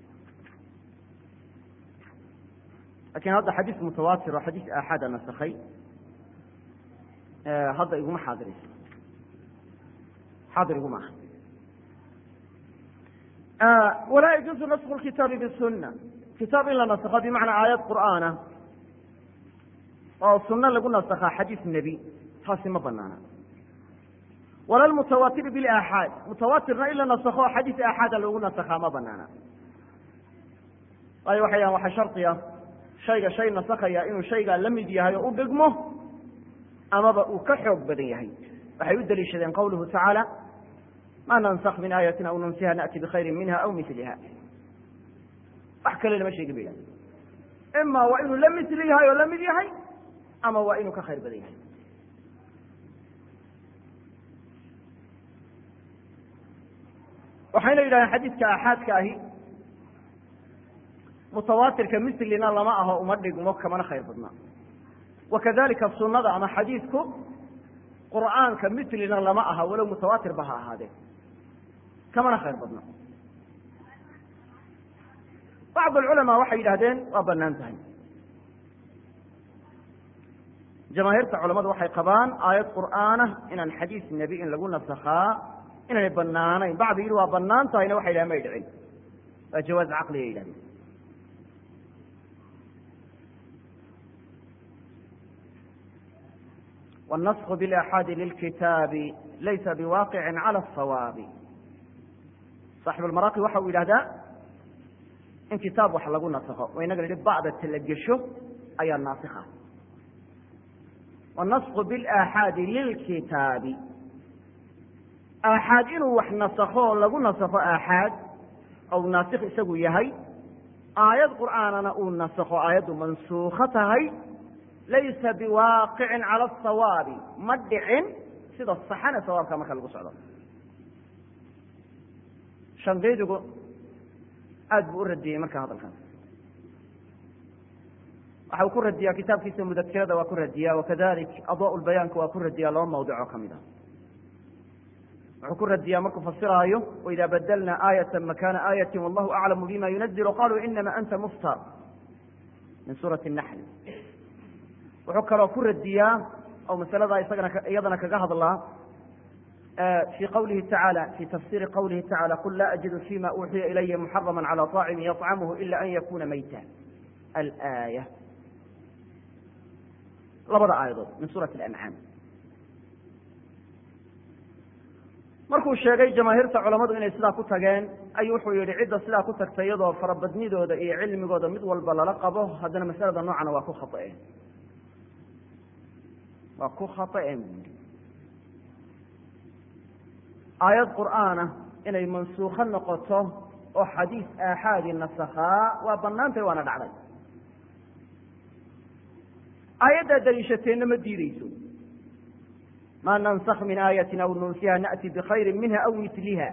lakin hadda xadiis mutawaatir oo xadiis aaxaada nasakhay hadda iguma xaadirayso xaadir iguma aha walaa yajuuzu nasku kitaabi bisuna kitaab in la nasakho bimacnaa aayad qur'aana oo suno lagu nasakhaa xadiis nebi taasi ma banaana wala lmutawaatir bilaaxaad mutawaatirna in la nasakho xadiis aaxaada loogu nasakhaa ma banaana waayo waxay dhahan waxaa shardiya shayga shay nasakhaya inuu shaygaa la mid yahay oo u dhigmo amaba uu ka xoog badan yahay waxay u daliishadeen qawluhu tacaala ma nansak min aayatin aw nunsiha na'ti bikhayri minha aw miliha wax kale lama sheegin ba yidhahda ima waa inuu la misli yahay oo la mid yahay ama waa inuu ka khayr badan yahay waxayna yidhahdeen xadiidka aaxaadka ahi mutawaatirka mislina lama aho uma dhigmo kamana khayr badna wakadalika sunada ama xadiidku qur'aanka mislina lama aha walow mutawaatir ba ha ahaadee kamana khayr badna bacd alculamaa waxay yidhahdeen waa banaan tahay jamaahiirta culamadu waxay qabaan aayad qur'aana inaan xadiis nebi in lagu nasakhaa inaanay banaanayn bacdi yidhi waa banaan tahayna waxay yidhahen may dhicin waa jawaaz caqliga yidhahdeen والنسخ بالآحاad للkitaabi laysa بواqiع عalى الصawاab صاaxiب المaraaqi waxa uu yidhahdaa in kitaab wax lagu nasakho oo inaga nihi bacda tala gesho ayaa naasikha wanasku bilaaxaadi lilkitaabi aaxaad inuu wax nasakho lagu nasakho aaxaad ou naasikh isagu yahay aayad qur'aanana uu nasakho aayaddu mansuukho tahay laysa biwaaqicin cala asawaabi ma dhicin sida saxan ee sawaabka marka lagu socdo shanqiidigu aada buu u radiyey marka hadalkaas waxa uu ku radiyaa kitaabkiisa mudakirada waa ku radiya wakadalik adaa lbayaanka waa ku radiyaa laba mawdic oo kamid ah wuxuu ku radiyaa markuu fasiraayo waida badalna aayata makana aayati wallahu aclamu bima yunazilu qaluu inama anta muftar min suurati naxl wuxuu kaloo ku radiyaa oo masalada isagana iyadana kaga hadlaa في qwlihi taعaalى في tafsiri qwlihi taعalى qul la أجid فيma uuxiya ilaya محarama عalى طاacم yطcamh إila an yakuna mayta alآية labada aayadood min suuraة الأnعاam markuu sheegay jamaahiirta culamadu inay sidaa ku tageen ayuu wuxuu yihi cidda sidaa ku tagtay iyadoo farabadnidooda iyo cilmigooda mid walba lala qabo haddana masalada noocana waa ku khaطأeen waa ku khaطأeen bu yihi aayad qur'aana inay mansuukho noqoto oo xadiis aaxaadi nasakhaa waa banaantay waana dhacday aayaddaa daliishateenna ma diideyso ma nansakh min aayatin aw nunsiha na'ti bikhayri minha aw mitliha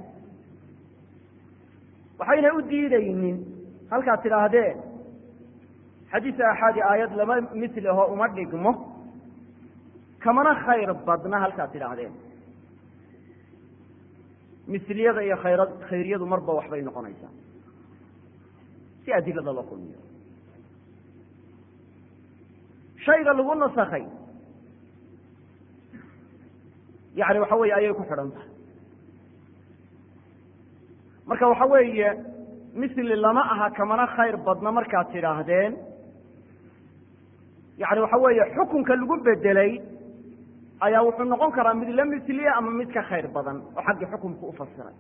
waxayna u diidaynin halkaad tidhaahdeen xadiis aaxaadi aayad lama mitliho uma dhigmo kamana khayr badna halkaad tidhaahdeen misliyada iyo khayra khayriyadu marba waxbay noqonaysaa si adilada loo kulmiyo shayga lagu nasakhay yani waxa weeye ayay ku xidhan tahay marka waxa weeye misli lama aha kamana khayr badna markaad tidhaahdeen yani waxa weeye xukunka lagu bedelay ayaa wuxuu noqon karaa mid la misliya ama mid ka khayr badan oo xaggii xukumka ufasiray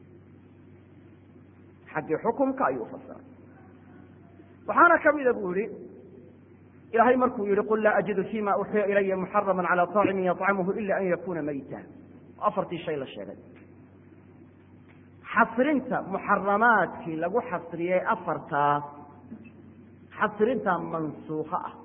xaggii xukumka ayuu ufasiray waxaana kamida bu yihi ilahay markuu yihi qul laa ajidu fima uxiya ilaya muxarama calى طaacimin yطcamhu ila an yakuna mayta afartii shay la sheegay xasrinta muxaramaadkii lagu xasriyey afartaas xasrintaa mansuuko ah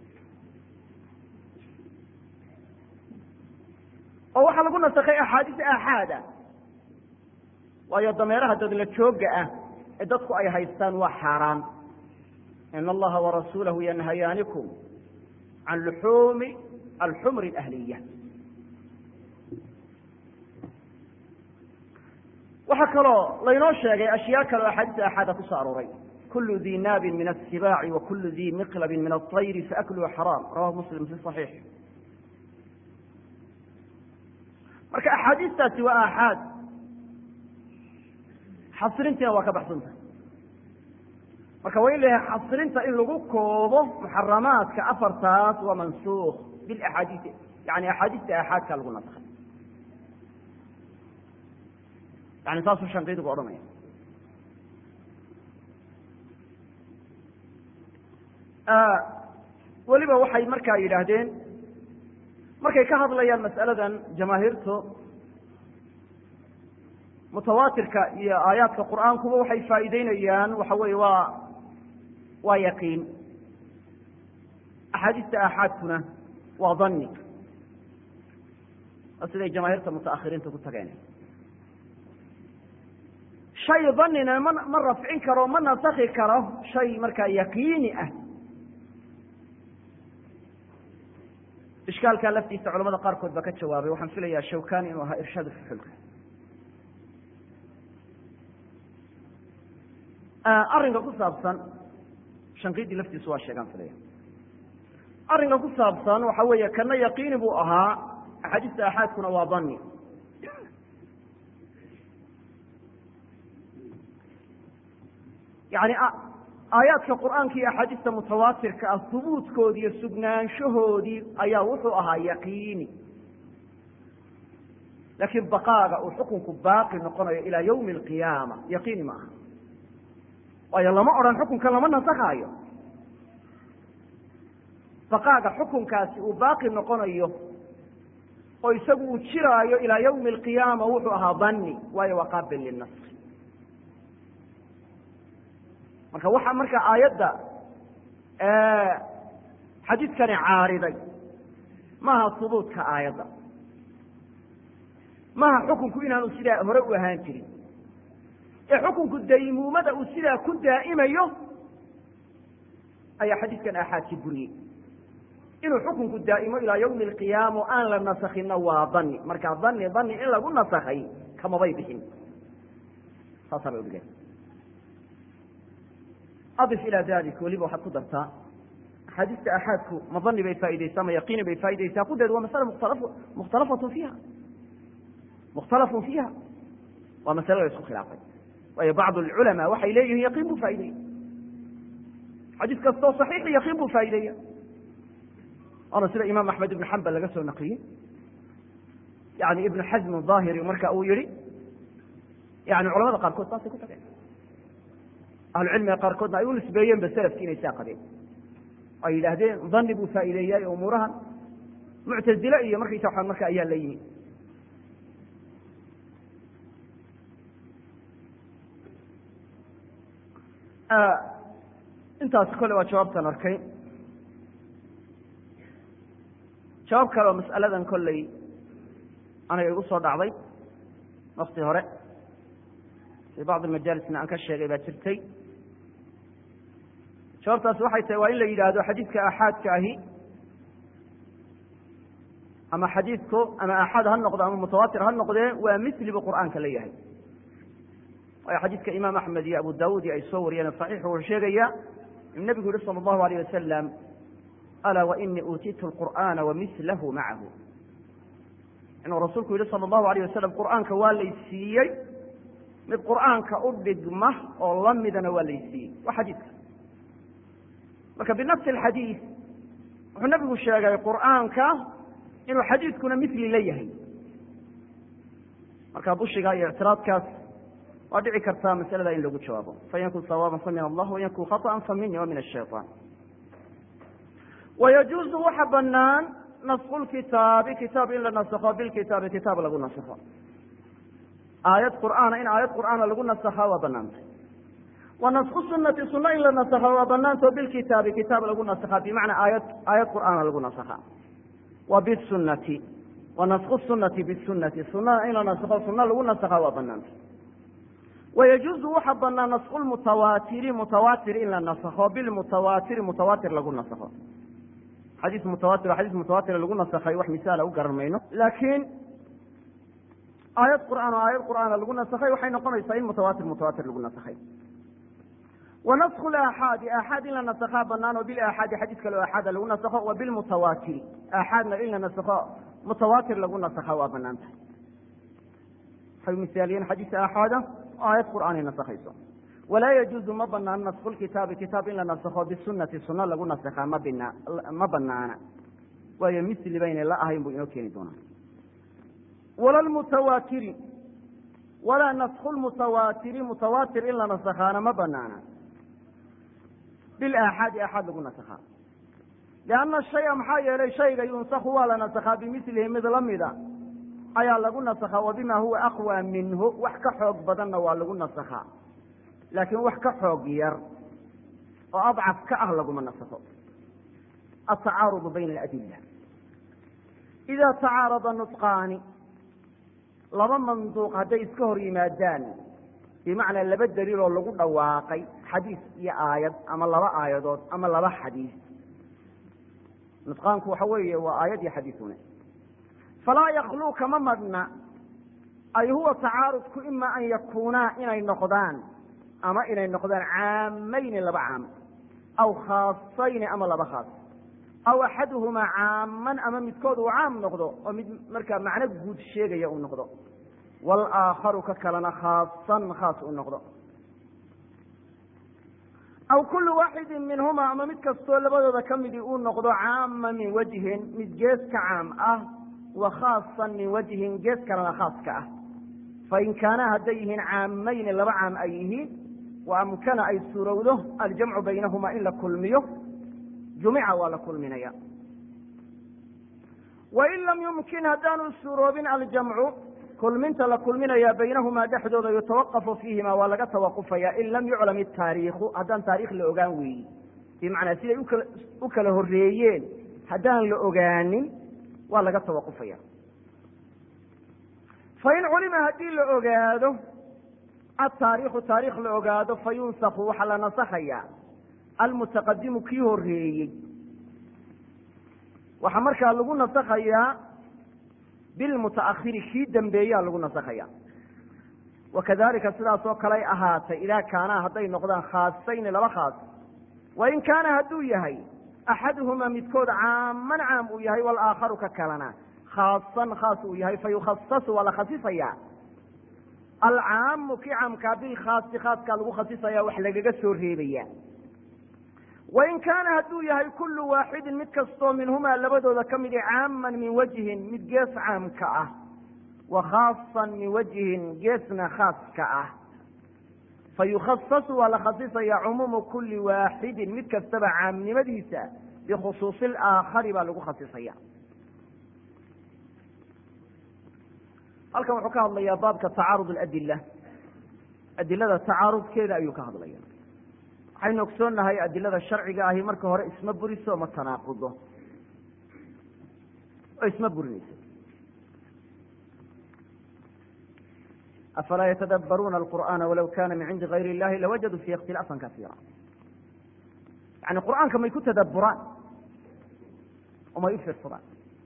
oo waxaa lagu nasakhay axaadiis aaxaada waayo dameeraha dadla jooga ah ee dadku ay haystaan waa xaaraan in allaha warasuulahu yanhayaanikum can luxuumi alxumri alahliya waxaa kaloo laynoo sheegay ashyaa kale o axaadiis aaxaada ku soo arooray kulu di naabin min asibaaci wa kulu di miqlabin min aطayri faakluhu xaraam rawahu muslim fi صaxiix marka axaadiistaasi waa aaxaad xasrintiina waa ka baxsantah marka waa in la yahay xasrinta in lagu koobo muxaramaadka afartaas waa mansuuk bilaxaadiisi yani axaadiista aaxaadka lagu nasakhay yani saasuu shanqiidigu odhanaya weliba waxay markaa yidhaahdeen markay ka hadlayaan mas'aladan jamaahiirtu mutawaatirka iyo aayaadka qur'aankuba waxay faa'iideynayaan waxa weeye waa waa yaqiin axaadiista aaxaadkuna waa dani waa siday jamaahiirta mutaakhiriinta ku tageen shay danina ma ma rafcin karo ma nasakhi karo shay markaa yaqiini ah ishkaalkaa laftiisa culamada qaarkood baa ka jawaabay waxaan filayaa shawkani inuu ahaa irshaad fuxulka arrinka ku saabsan shanqidii laftiisu waa sheegaan filaya arrinka ku saabsan waxa weeye kana yaqiini buu ahaa axaadiista aaxaadkuna waa dani yani aayaadka qur'aanka iyo axaadiista mutawaatirka ah hubuudkoodi iyo sugnaanshahoodii ayaa wuxuu ahaa yaqiini laakiin baqaaga uu xukunku baaqi noqonayo ilaa yawmi alqiyaama yaqiini ma aha waayo lama odhan xukunka lama nasakaayo baqaaga xukunkaasi uu baaqi noqonayo oo isagu uu jiraayo ilaa yawmi alqiyaama wuxuu ahaa danni waayo waa qaabil linaski marka waxaa marka aayadda xadiidkani caariday maaha hubuutka aayadda maaha xukunku inaanu sidaa hore u ahaan jirin ee xukunku daymuumada uu sidaa ku daa'imayo ayaa xadiidkan aaxaadkii buriyey inuu xukunku daa'imo ilaa yawmi alqiyaama o aan la nasakhinna waa dani marka dani dani in lagu nasakhay kamabay bixin saasaa bay udhigeen adif ilaa dalik weliba waxaad ku dartaa axaadiista aaxaadku ma dani bay faa'ideysaa ma yaqiini bay faa'ideysaa kudeed waa masala mukhtal mukhtalafatu fiiha mukhtalafun fiiha waa masale la isku khilaafay waayo bacdu alculamaa waxay leeyihiin yaqiin buu faa'ideeya xadiis kastoo saxiixi yaqiin buu faa'ideeya waana sida imaam axmed ibn xambal laga soo naqliyey yani ibnu xasm daahiri marka uu yihi yani culamada qaarkood saasay ku tageen ahlucilmiga qaarkoodna ay u nisbeeyeen ba selafki inay saa qabeen ay yidhaahdeen dani buu faa'iideeyaay umuurahan muctazile iyo markaysa waxaan marka ayaa la yimi intaas kole waa jawaabtan arkay jawaab kale oo mas'aladan kolley aniga igu soo dhacday wakti hore fii bacdi majaalisna aan ka sheegay baa jirtay jawaabtaasi waxay tahay waa in la yidhaahdo xadiidka aaxaadka ahi ama xadiidku ama aaxaad ha noqdo ama mutawaatir ha noqdee waa misli buu qur'aanka la yahay waayo xadiidka imaam axmed iyo abu daawuudi ay soo wariyeen saxiixu wuxuu sheegaya in nebigu yihi sala allahu alayh wasalam alaa wainii uutiitu lqur'aana wamislahu macahu inuu rasuulku yihi sala allahu alayh wasalam qur'aanka waa laysiiyey mid qur'aanka u dhigma oo la midana waa laysiiyey waa xadiidka marka binafsi alxadiid wuxuu nebigu sheegay qur'aanka inuu xadiidkuna mili la yahay marka bushiga iyo ictiraadkaas waa dhici kartaa masalada in lagu jawaabo fayankun sawaaban fa min allah wayankun khaطأa fa mini wa min الshayطan wayajuuzu waxa banaan nasku lkitaabi kitaab in la nasakho bilkitaabi kitaab lagu nasakho aayad qur'aana in aayad qur'aana lagu nasakhaa waa banaantay wa nasku sunati sunno in la nasakha waa banaanto bilkitaabi kitaab lagu nasakhaa bimacnaa aayad aayad qur'aana lagu nasakhaa wa bisunati wa nasku sunati bisunati sunada in la nasakho sunno lagu nasakhaa waa banaantay wayajuuzu waxa banaan nasku lmutawaatiri mutawaatir in la nasakho bilmutawaatiri mutawaatir lagu nasakho xadiis mutawaatir xadiis mutawaatir lagu nasakhay wax misaala u garan mayno laakiin aayad qur'aan oo aayad qur'aana lagu nasakhay waxay noqonaysaa in mutawaatir mutawaatir lagu nasakhay wa nasku laaxaadi aaxaad in la nasakhaa banaan oo bilaaxaadi xadiis kale o aaxaada lagu nasakho wa bilmutawaatiri aaxaadna in la nasakho mutawaatir lagu nasakhaa waa banaan tahay waxay misaaliyeen xadiis aaxaada aayad qur'aanay nasakhayso walaa yajuuzu ma banaano nasku lkitaabi kitaab in la nasakho bisunati sunno lagu nasakhaa ma bina ma banaana waayo misli baynay la ahayn buu inoo keeni doonaa wala lmutawaatiri walaa nasku lmutawaatiri mutawaatir in la nasakhaana ma banaana bilaaxaadi aaxaad lagu nasakhaa lianna shaya maxaa yeelay shayga yunsaku waa la nasakhaa bimilihi mid lamida ayaa lagu nasakhaa wa bima huwa aqwa minhu wax ka xoog badanna waa lagu nasakhaa laakiin wax ka xoog yar oo adcaf ka ah laguma nasakho atacaarudu bayna aladila idaa tacaarada nutqaani laba manduuq hadday iska hor yimaadaan bimacnaa laba daliiloo lagu dhawaaqay xadiis iyo aayad ama laba aayadood ama laba xadiis nutqaanku waxa weeye waa aayad iyo xadiisune falaa yakluu kama madhna ay huwa tacaarudku ima an yakuunaa inay noqdaan ama inay noqdaan caamayni laba caam aw khaasayni ama laba khaas aw axaduhumaa caaman ama midkood uu caam noqdo oo mid markaa macno guud sheegaya uu noqdo walaakharu ka kalena khaasan khaas uu noqdo aw kullu waaxidin minhumaa ama mid kastoo labadooda ka midii uu noqdo caama min wajhin mid gees ka caam ah wa khaasan min wajhin gees kalena khaas ka ah fain kaanaa hadday yihiin caamayni laba caam ay yihiin wa amkana ay suurowdo aljamcu baynahumaa in la kulmiyo jumica waa la kulminaya wain lam yumkin haddaanu suuroobin aljamcu kulminta la kulminaya baynahumaa dhexdooda yutawaqafu fiihima waa laga tawaqufaya in lam yuclam itaariikhu haddaan taarikh la ogaan weeyi bimacnaa siday ukala u kala horeeyeen haddaan la ogaanin waa laga tawaqufaya fain culima haddii la ogaado ataariikhu taarikh la ogaado fayunsaku waxaa la nasakhaya almutaqadimu kii horeeyey waxaa markaa lagu nasakhayaa bilmutaakhiri kii dambeeyaa lagu nasakhaya wakadalika sidaas oo kaley ahaatay idaa kaanaa hadday noqdaan khaasayni laba khaas wain kaana hadduu yahay axaduhuma midkood caaman caam uu yahay walaakharu ka kalena khaasan khaas uu yahay fayukhasasu waa la khasisaya alcaamu kii caamkaa bilkhaasi khaaskaa lagu khasisaya wax lagaga soo reebaya wain kaana hadduu yahay kullu waaxidin mid kastoo minhumaa labadooda ka midi caaman min wajhin mid gees caamka ah wa khaasan min wajhin geesna khaaska ah fayukhasasu waa la khasisaya cumuumu kulli waaxidin mid kastaba caamnimadiisa bikhusuusi alaakhari baa lagu khasisaya halkan wuxuu ka hadlayaa baabka tacaarud aladila adilada tacaarudkeeda ayuu ka hadlaya waxaynu ogsoonnahay adilada sharciga ahi marka hore isma buriso ma tanaaqudo oo isma burinayso afalaa yatadabbaruuna alqur'aana walaw kana min cindi gayr illahi lawajaduu fiihi ikhtilaafan kasiira yani qur'aanka may ku tadabburaan oo may u fiirsadaan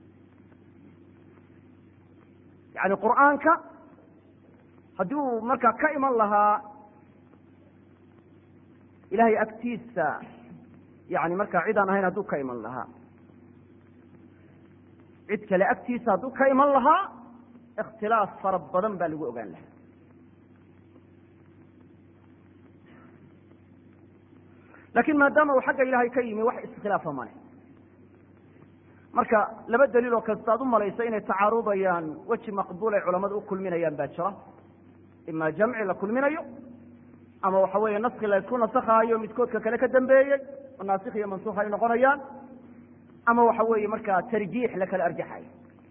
yani qur'aanka haddii uu markaa ka iman lahaa ilahay agtiisa yani markaa cid aan ahayn hadduu ka iman lahaa cid kale agtiisa hadduu ka iman lahaa ikhtilaaf fara badan baa lagu ogaan lahaa lakin maadaama uu xagga ilahay ka yimi wax iskhilaafa male marka laba daliil oo kasta ad u malaysa inay tacaarudayaan weji maqbuul ay culamadu u kulminayaan baa jira ima jamci la kulminayo ama waxa weeye naski la isku nasakhaayo midkoodka kale ka dambeeyey oo naasikh iyo mansukh ay noqonayaan ama waxa weeye markaa tarjiix la kala arjaxayo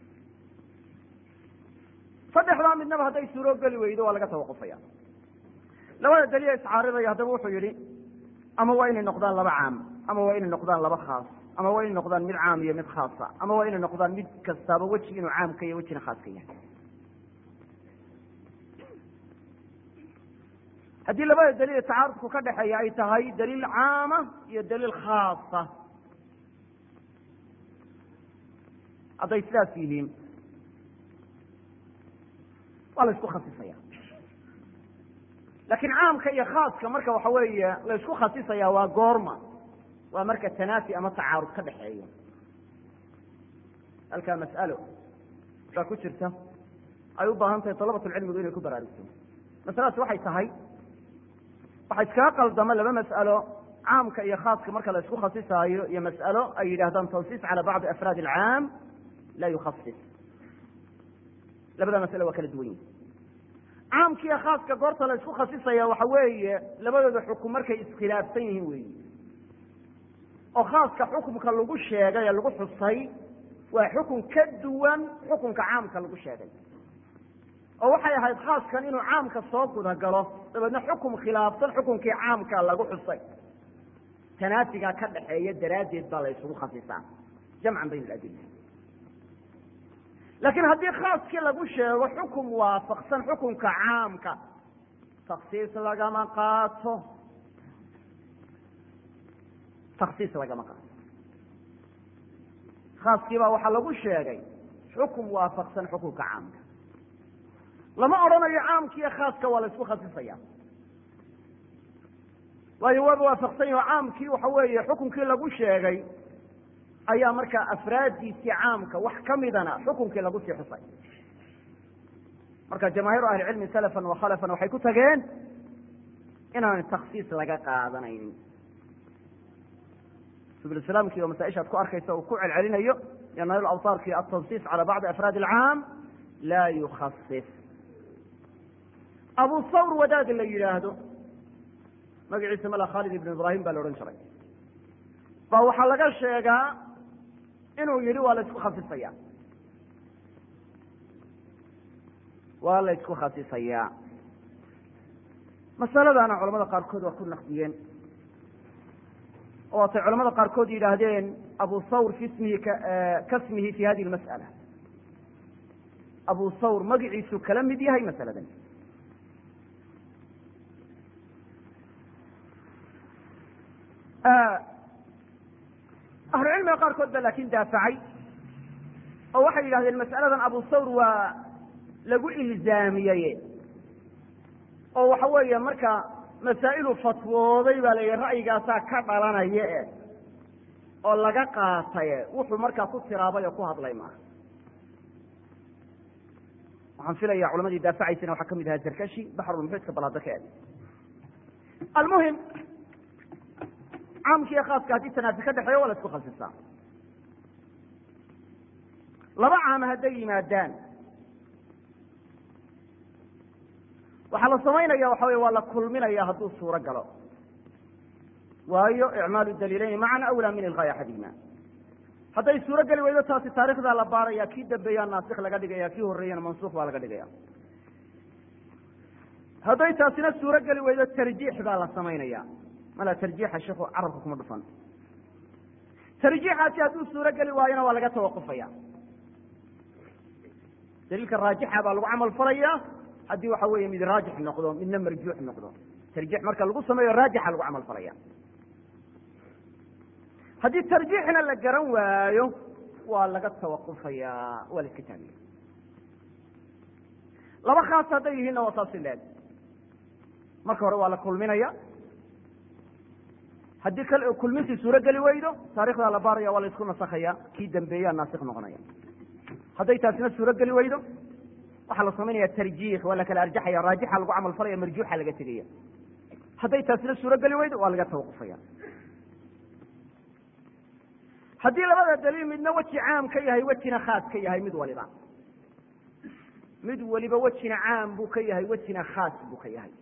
saddexdaa midnaba hadday suuroo geli weydo waa laga tawaqufaya labada daliil iscaaridaya haddaba wuxuu yihi ama waa inay noqdaan laba caam ama waa inay noqdaan laba khaas ama waa inay noqdaan mid caam iyo mid khaasa ama waa inay noqdaan mid kastaaba weji inuu caamka iyo wejina khaaska yahay haddii labada daliil tacaarudku ka dhexeeya ay tahay daliil caama iyo daliil khaasa hadday sidaas yihiin waa la isku khasisaya lakin caamka iyo khaaska marka waxa weeye la isku khasisaya waa goorma waa marka tanaafi ama tacaarud ka dhexeeyo halkaa mas'alo baa ku jirta ay u baahan tahay dalabatulcilmigu inay ku baraarugto masaladaas waxay tahay waxaa iskaga qaldama laba mas'alo caamka iyo khaaska marka la isku khasisaayo iyo mas'alo ay yidhahdaan tansiis cala bacdi afraad alcaam laa yukhasis labada mas'alo waa kala duwan yihin caamkiiyo khaaska goorta la isku khasisaya waxa weeye labadooda xukum markay iskhilaafsan yihiin weyi oo khaaska xukumka lagu sheegay ee lagu xusay waa xukun ka duwan xukunka caamka lagu sheegay oo waxay ahayd khaaskan inuu caamka soo guda galo dabeedna xukum khilaafsan xukunkii caamka lagu xusay tanaafigaa ka dhaxeeya daraaddeed baa la isugu khasisaa jamcan bayn aladila laakiin haddii khaaskii lagu sheego xukum waafaqsan xukunka caamka taksiis lagama qaato taksiis lagama qaato khaaskii baa waxaa lagu sheegay xukum waafaqsan xukunka caamka lama odhanayo caamkiiyo khaaska waa la isku khasisaya waayo waaba waafaqsan yaho caamkii waxa weeye xukunkii lagu sheegay ayaa markaa afraaddiisii caamka wax ka midana xukunkii lagu sii xusay marka jamaahiiru ahlicilmi salafan wa khalafan waxay ku tageen inaan taksiis laga qaadanaynin subulislaamkii oo masaaishaad ku arkaysa uu ku celcelinayo iyo nail awtaarkii atansiis cala bacdi afraad alcaam laa yukhasis abu sawr wadaad la yidhaahdo magaciisa mala khaalid ibn ibrahim baa la odhan jiray baa waxaa laga sheegaa inuu yidhi waa la isku khasisaya waa la isku khasisayaa masaladana culamada qaarkood waa ku naqdiyeen oo waatay culamada qaarkood yidhaahdeen abu thawr fi ismihi kasmihi fi hadihi lmas'ala abu thawr magiciisu kala mid yahay masaladan ahlucilmiga qaarkood ba laakin daafacay oo waxay yidhahdeen mas'aladan abu thawr waa lagu ilzaamiyey oo waxa weeye marka masaa'ilu fatwooday baa la yidhi ra'yigaasaa ka dhalanaya e oo laga qaataye wuxuu markaa ku tiraabay oo ku hadlay maaha waxaan filaya culamadii daafacaysana waxaa kamid ahaa zarkashi baxrulmuxiidka bal hadda ka eg almuhim caamka iyo khaaska haddii tanaafi ka dhexeeyo waa la isku khasisaa laba caama hadday yimaadaan waxaa la samaynaya waxa wey waa la kulminaya hadduu suuro galo waayo icmaalu daliilayni macan awlaa min ilgaaya axadihima hadday suuro geli weydo taasi taarikhdaa la baaraya kii dambeeyaa naasik laga dhigaya kii horreeyana mansuuq baa laga dhigaya hadday taasina suuro geli weydo tarjiix baa la samaynaya mala tarjiixa sheikhu carabka kuma dhufan tarjiixaasi hadduu suuro geli waayona waa laga tawaqufaya daliilka raajixa baa lagu camal falaya haddii waxa weeye mid raajix noqdo midna marjuux noqdo tarjiix marka lagu sameeyo raajixa lagu camal falaya haddii tarjiixna la garan waayo waa laga tawaqufaya waa la iska taagaya laba khaas hadday yihiinna waa saasi leeg marka hore waa la kulminaya haddii kulmintii suuro geli weydo taarikhdaa la baaraya waa la isku nasakaya kii dambeeyaa naasik noqonaya hadday taasina suuro geli weydo waxaa la samaynaya tarjiix waa la kala arjaxaya raajixa lagu camal falaya marjuuxa laga tegaya hadday taasina suuro geli weydo waa laga tawaqufaya haddii labada daliil midna weji caam ka yahay wejina khaas ka yahay mid waliba mid waliba wejina caam buu ka yahay wejina khaas buu ka yahay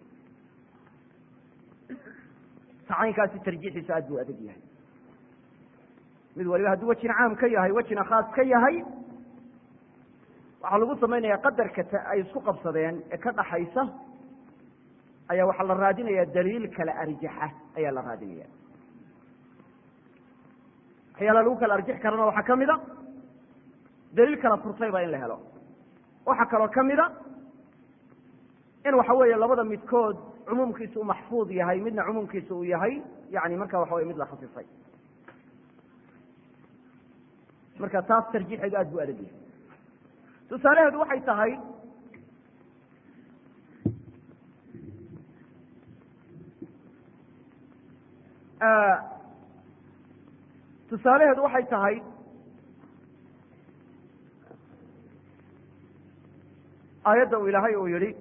tacaynkaasi tarjiixiisu aad buu adag yahay mid waliba hadduu wejina caam ka yahay wejina khaas ka yahay waxaa lagu samaynaya qadarka ay isku qabsadeen ee ka dhaxaysa ayaa waxaa la raadinaya daliil kala arjaxa ayaa la raadinaya waxyaala lagu kala arjix karana waxaa ka mida daliil kala furtayba in la helo waxaa kaloo ka mida in waxa weeye labada midkood cumuumkiisa uu maxfuud yahay midna cumuumkiisa uu yahay yani marka waxa weye mid la khasisay marka taas tarjiixeedu aad buu adag yahay tusaalaheedu waxay tahay tusaalaheedu waxay tahay aayadda uu ilaahay uu yihi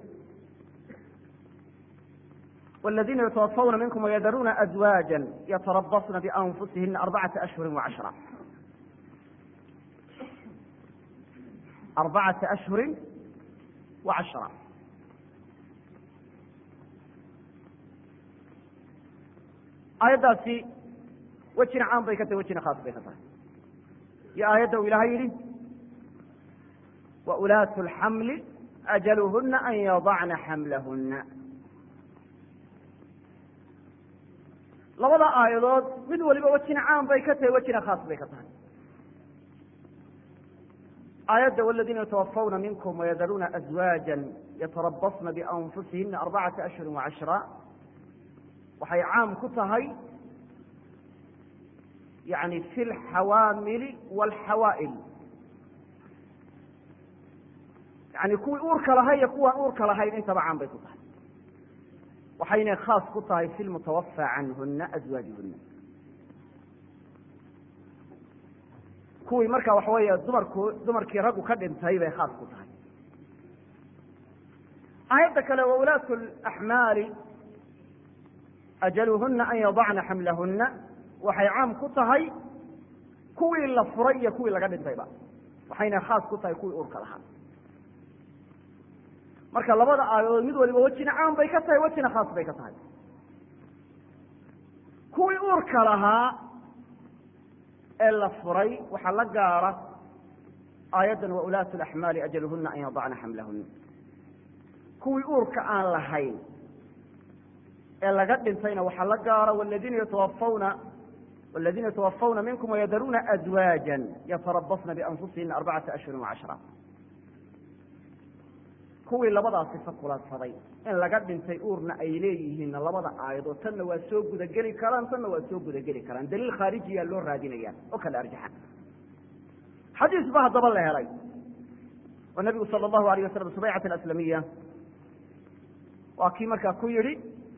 والذينa يتوفوna miنكم ويdruuna أزواaجا يتربصna بأنفusihina أربعaةa أشهر وعشhرة أربعaةa أشهر وعشhرة aayaddaasi wejina caam bay ka tahay wejina khaas bay ka tahay iyo aayadda uu ilaahay yihi وأuلاaة الحمل أجلهna أn يضعna حملهna labada aayadood mid waliba wejina caam bay ka tahay wejina khaas bay ka tahay aayadda wاladina yتوفوna minkm وyadaruuna أزواaجا yترabصna بأنfusihina أربcaةa أشهر وعشhرة waxay caam ku tahay yani fi اlxawaamili wاlxawaa'il yani kuwii uurka lahay iyo kuwaan uurka lahayn intaba caam bay ku tahay waxaynay khaas ku tahay fi lmutawafى canhuna azwaajuhuna kuwii marka waxa weeye dumarku dumarkii raggu ka dhintay bay khaas ku tahay aayadda kale wa ulaatu axmaali ajaluhuna an yadacna xamlahuna waxay caam ku tahay kuwii la furay iyo kuwii laga dhintayba waxayna khaas ku tahay kuwii uurka lahaa marka labada aayadood mid waliba wejina caam bay ka tahay wejina khaas bay ka tahay kuwii uurka lahaa ee la furay waxaa la gaara aayaddan wa ulaatu laxmaali ajaluhuna an yadacna xamlahuna kuwii uurka aan lahayn ee laga dhintayna waxaa la gaara waladiina yatawafawna waladiina yatawafawna minkum wayadaruuna azwaaja yatarabasna bianfusihina arbacata ashhurin wacashra kuwii labadaa sifa kulansaday in laga dhintay uurna ay leeyihiinna labada aayadood tanna waa soo gudageli karaan tanna waa soo gudageli karaan daliil khaarijiyaa loo raadinaya oo kale arjaxa xadiis ba haddaba la helay oo nabigu sala allahu alayh wasalam subaycat alaslamiya waa kii markaa ku yidhi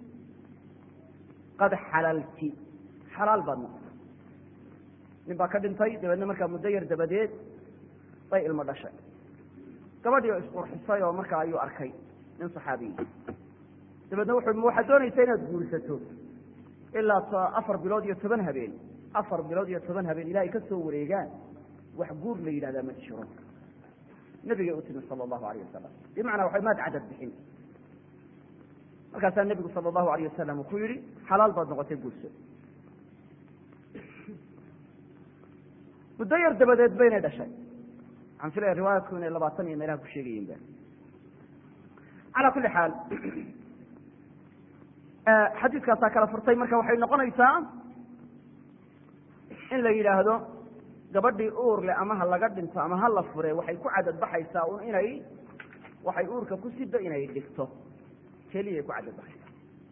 qad xalalti xalaal baad noqotay nin baa ka dhintay dabeedna markaa muddo yar dabadeed bay ilmo dhashay gabadhii oo isqurxisay oo markaa ayuu arkay nin saxaabiyi dabeedna wuxu ma waxaad doonaysa inaad guursato ilaa afar bilood iyo toban habeen afar bilood iyo toban habeen ilahay ka soo wareegaan wax guur la yidhahdaa ma jiro nabigay u timi sala allahu alayh wasalam bimacnaa waxay maad cadad bixin markaasaa nebigu sala allahu alayh wasalam uu ku yihi xalaal baad noqotay guurso muddo yar dabadeed baynay dhashay waxaan filaya riwaayadku inay labaatan iyo meelaha ku sheegayiin ba calaa kulli xaal xadiiskaasaa kala furtay marka waxay noqonaysaa in la yidhaahdo gabadhii uur leh ama ha laga dhinto ama ha la fure waxay ku cadad baxaysaa un inay waxay uurka ku sida inay dhigto keliyay ku cadad baxaysaa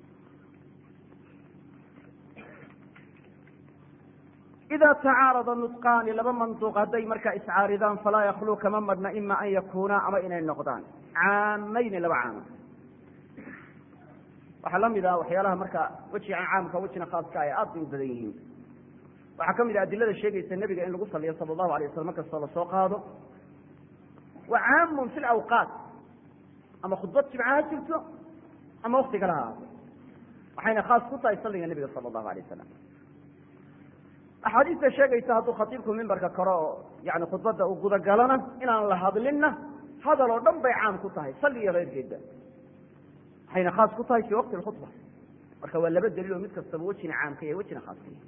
ida tacaarada nutqaani laba manduuq hadday markaa iscaaridaan falaa yakluu kama madhna ima an yakuunaa ama inay noqdaan caamayni laba caama waxaa la mid ah waxyaalaha marka wejigan caamka wejina khaaska ay aad bay u badan yihiin waxaa ka mid ah adilada sheegaysa nebiga in lagu saliyo sala allahu alay waslam markastoo lasoo qaado wa caamun fi lawqaat ama khudbad jimca ha jirto ama wakti kale ha ahaato waxayna khaas ku tahay salliga nebiga sala allahu alay wasalam axaadiista sheegaysa hadduu khatiibku mimbarka koro oo yani khudbadda uu gudagalana inaan la hadlinna hadal oo dhan bay caam ku tahay salli iyo keyrkeedba waxayna khaas ku tahay fii waqti lkhudba marka waa laba daliil oo mid kastaba wejina caamka yahay wejina khaaska yahay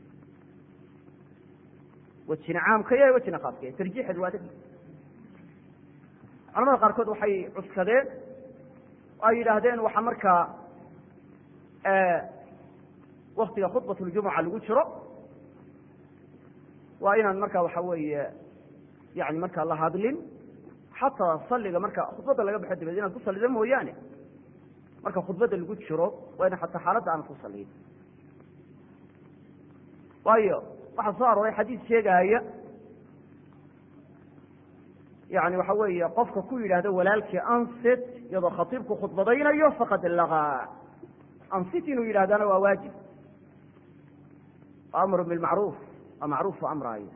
wejina caamka yahay wejina khaaska yahay tarjiixeed waa dadi culamada qaarkood waxay cuskadeen oo ay yidhaahdeen waxaa markaa waktiga khudbat ljumuca lagu jiro waa inaan marka waxa weeye yani markaa la hadlin xataa saliga marka khudbadda laga baxo dabeed inaad ku sallida mooyaane marka khudbadda lagu jiro waa ina xataa xaaladda aanad ku saliyin waayo waxaa soo arooray xadiis sheegahaya yani waxa weeye qofka ku yidhaahdo walaalkii ansit iyadoo khatiibku khudbadaynayo faqad lagaa ansit inuu yidhahdana waa waajib amru bilmacruuf waa macruuf oo amraayo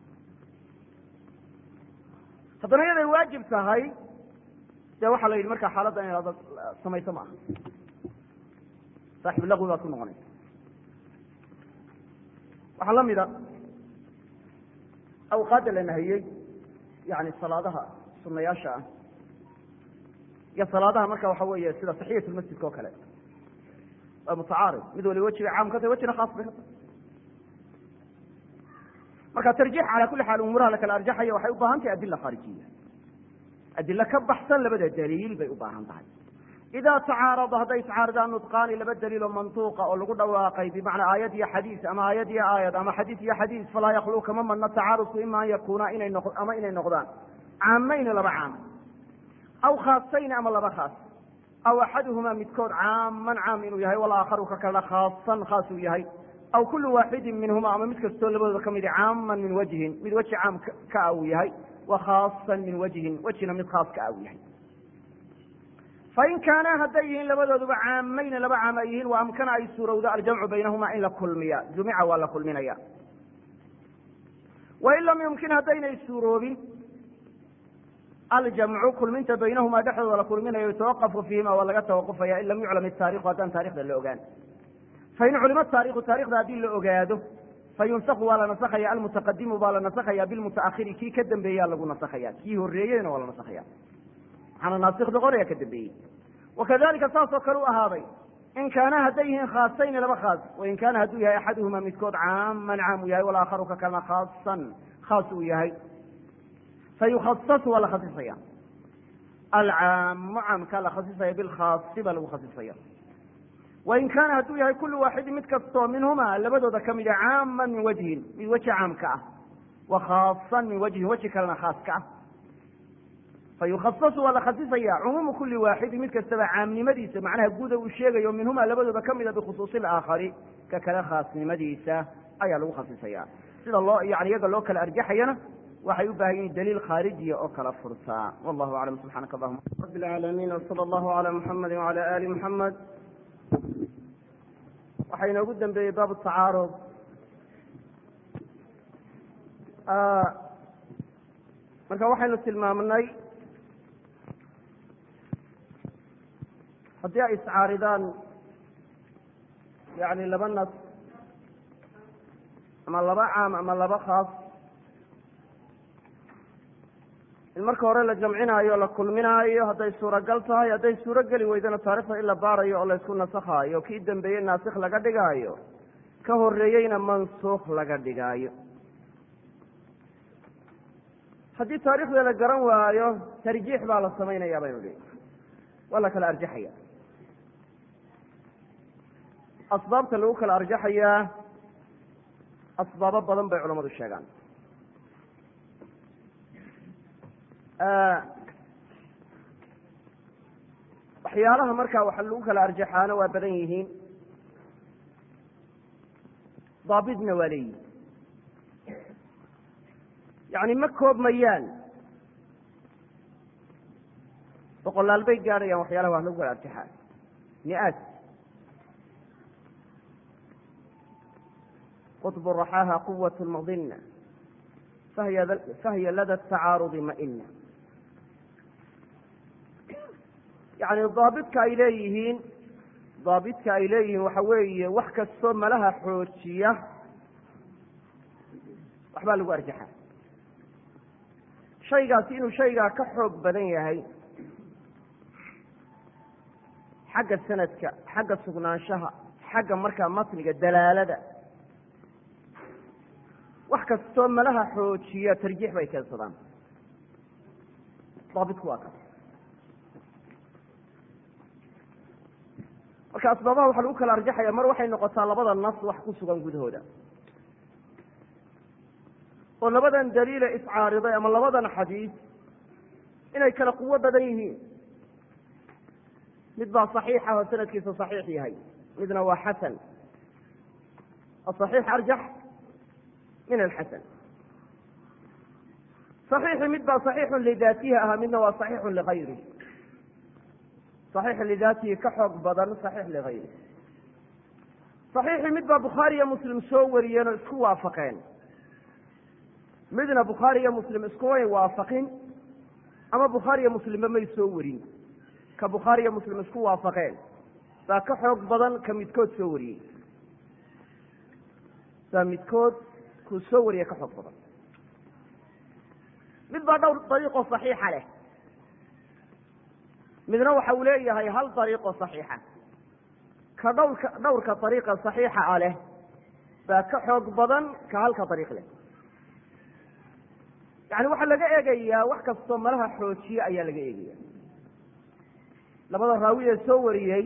haddana iyaday waajib tahay dee waxaa la yidhi markaa xaaladda in ad samayso ma aha saaxib laqwi baad ku noqonaysa waxaa la mida awqaadda la nahiyey yani salaadaha sunayaasha ah iyo salaadaha marka waxa weeye sida taxiyat lmasjidka oo kale waa mutacaarid mid waliba wejiga caam ka tahay wejina khaas bay ka tahay marka tarjiix calaa kuli xaal umuuraha la kala arjaxaya waxay u baahan tahay adila khaarijiya adilo ka baxsan labada daliil bay u baahan tahay idaa tacaarada hadday iscaaridaan nutqaani laba daliiloo mantuuqa oo lagu dhawaaqay bimacnaa aayad iyo xadiis ama aayad iyo aayad ama xadiis iyo xadiis falaa yakluu kama madna tacaarudku ima an yakuuna inay no ama inay noqdaan caamayni laba caam aw khaasayni ama laba khaas aw axaduhumaa midkood caaman caam inuu yahay walaakharu ka kalena khaasan khaas uu yahay aw kulu waaxidin minhuma ama mid kastoo labadooda ka midi caaman min wajhin mid weji caam ka a uu yahay wa khaasan min wajhin wejina mid khaas ka a uu yahay fain kaanaa hadday yihiin labadooduba caamayna laba caam ay yihiin wa amkana ay suurowdo aljamcu baynahuma in la kulmiya jumica waa la kulminaya wain lam yumkin haddaynay suuroobin aljamcu kulminta baynahumaa dhexdooda la kulminayo yutawaqafu fiihima waa laga tawaqufaya in lam yuclam itaarikhu haddaan taarikhda la ogaan fain culima taarikhu taarikhda haddii la ogaado fayunsaku waa la nasakhaya almutaqadimu baa la nasakhaya bilmutaahiri kii ka dambeeyaa lagu nasakhaya kii horeeyeyna waa la nasakhaya waxaana naasikh noqonaya ka dambeeyey wakadalika saasoo kale u ahaaday in kaana hadday yihiin khaasayni laba khaas wain kaana hadduu yahay axaduhuma midkood caaman caam uu yahay walaakharu ka kalena khaasan khaas uu yahay fayukhasasu waa la khasisaya alcaamu caamkaa la khasisaya bilkhaasi baa lagu khasisaya wain kaana hadduu yahay kullu waaxidin mid kastoo minhuma labadooda ka mida caaman min wajhin mid weji caamka ah wa khaasan min wajhin weji kalena khaaska ah fayukhasasu waa la khasisaya cumuumu kuli waaxidin mid kastaba caamnimadiisa macnaha guuda uu sheegayo minhuma labadooda ka mida bikhusuusi alaakhari ka kale khaasnimadiisa ayaa lagu khasisaya sida loo yani iyaga loo kala arjaxayana waxay u baahan yihin daliil khaarijiya oo kala furtaa wallahu aclam subxaanaka allahuma rabi alcaalamiin wsala allahu cala muxamadi wacala ali muxamed waxaa inoogu dambeeyey baabu tacaarud marka waxaynu tilmaamnay haddii ay iscaaridaan yani laba nas ama laba caam ama laba khaas in marka hore la jamcinaayo o la kulminaayo hadday suuragal tahay hadday suuro geli weydana taarikhda in la baarayo oo laysku nasakhaayo kii dambeeyey naasikh laga dhigaayo ka horeeyeyna mansuukh laga dhigaayo haddii taarikhda la garan waayo tarjiix baa la samaynaya baynu dhi waa la kala arjaxaya asbaabta lagu kala arjaxayaa asbaabo badan bay culamadu sheegaan waxyaalaha markaa waxa lagu kala arjaxaana waa badan yihiin daabidna waa leeyihin yani ma koobmayaan boqolaal bay gaadhayaan waxyaalaha wax lagu kala arjaxaa mi-aad qطb raxaaha quwaة madina fahiya lada tacaarudi maina yani daabidka ay leeyihiin daabidka ay leeyihiin waxa weeye wax kastoo malaha xoojiya waxbaa lagu arjaxa shaygaasi inuu shaygaa ka xoog badan yahay xagga sanadka xagga sugnaanshaha xagga markaa matniga dalaalada wax kastoo malaha xoojiya tarjiix bay keensadaan daabitku waa kaas marka asbaabaha waxaa lagu kala arjaxaya mar waxay noqotaa labada nas wax ku sugan gudahooda oo labadan daliile iscaariday ama labadan xadiis inay kala quwo badan yihiin mid baa saxiixa oo sanadkiisa saxiix yahay midna waa xasan asaxiix arjax min alxasan صaxiixi mid baa صaxiixun lidaatihi ahaa midna waa صaxiixun ligayri صaxiix lidaatihi ka xoog badan صaxiix ligayri صaxiixi mid baa bukhaari iyo muslim soo wariyeen oo isku waafaqeen midna bukhaari iyo muslim iskumay waafaqin ama bukhaari iyo muslimba may soo warin ka bukhaari iyo muslim isku waafaqeen baa ka xoog badan ka midkood soo wariyey baa midkood kuu soo wariye ka xoog badan mid baa dhowr dariiqo saxiixa leh midna waxa uu leeyahay hal dariiqo saxiixa ka dhowrka dhowrka dariiqa saxiixa ah leh baa ka xoog badan ka halka dariiq leh yani waxaa laga eegayaa wax kastoo malaha xoojiye ayaa laga eegaya labada raawi ee soo wariyey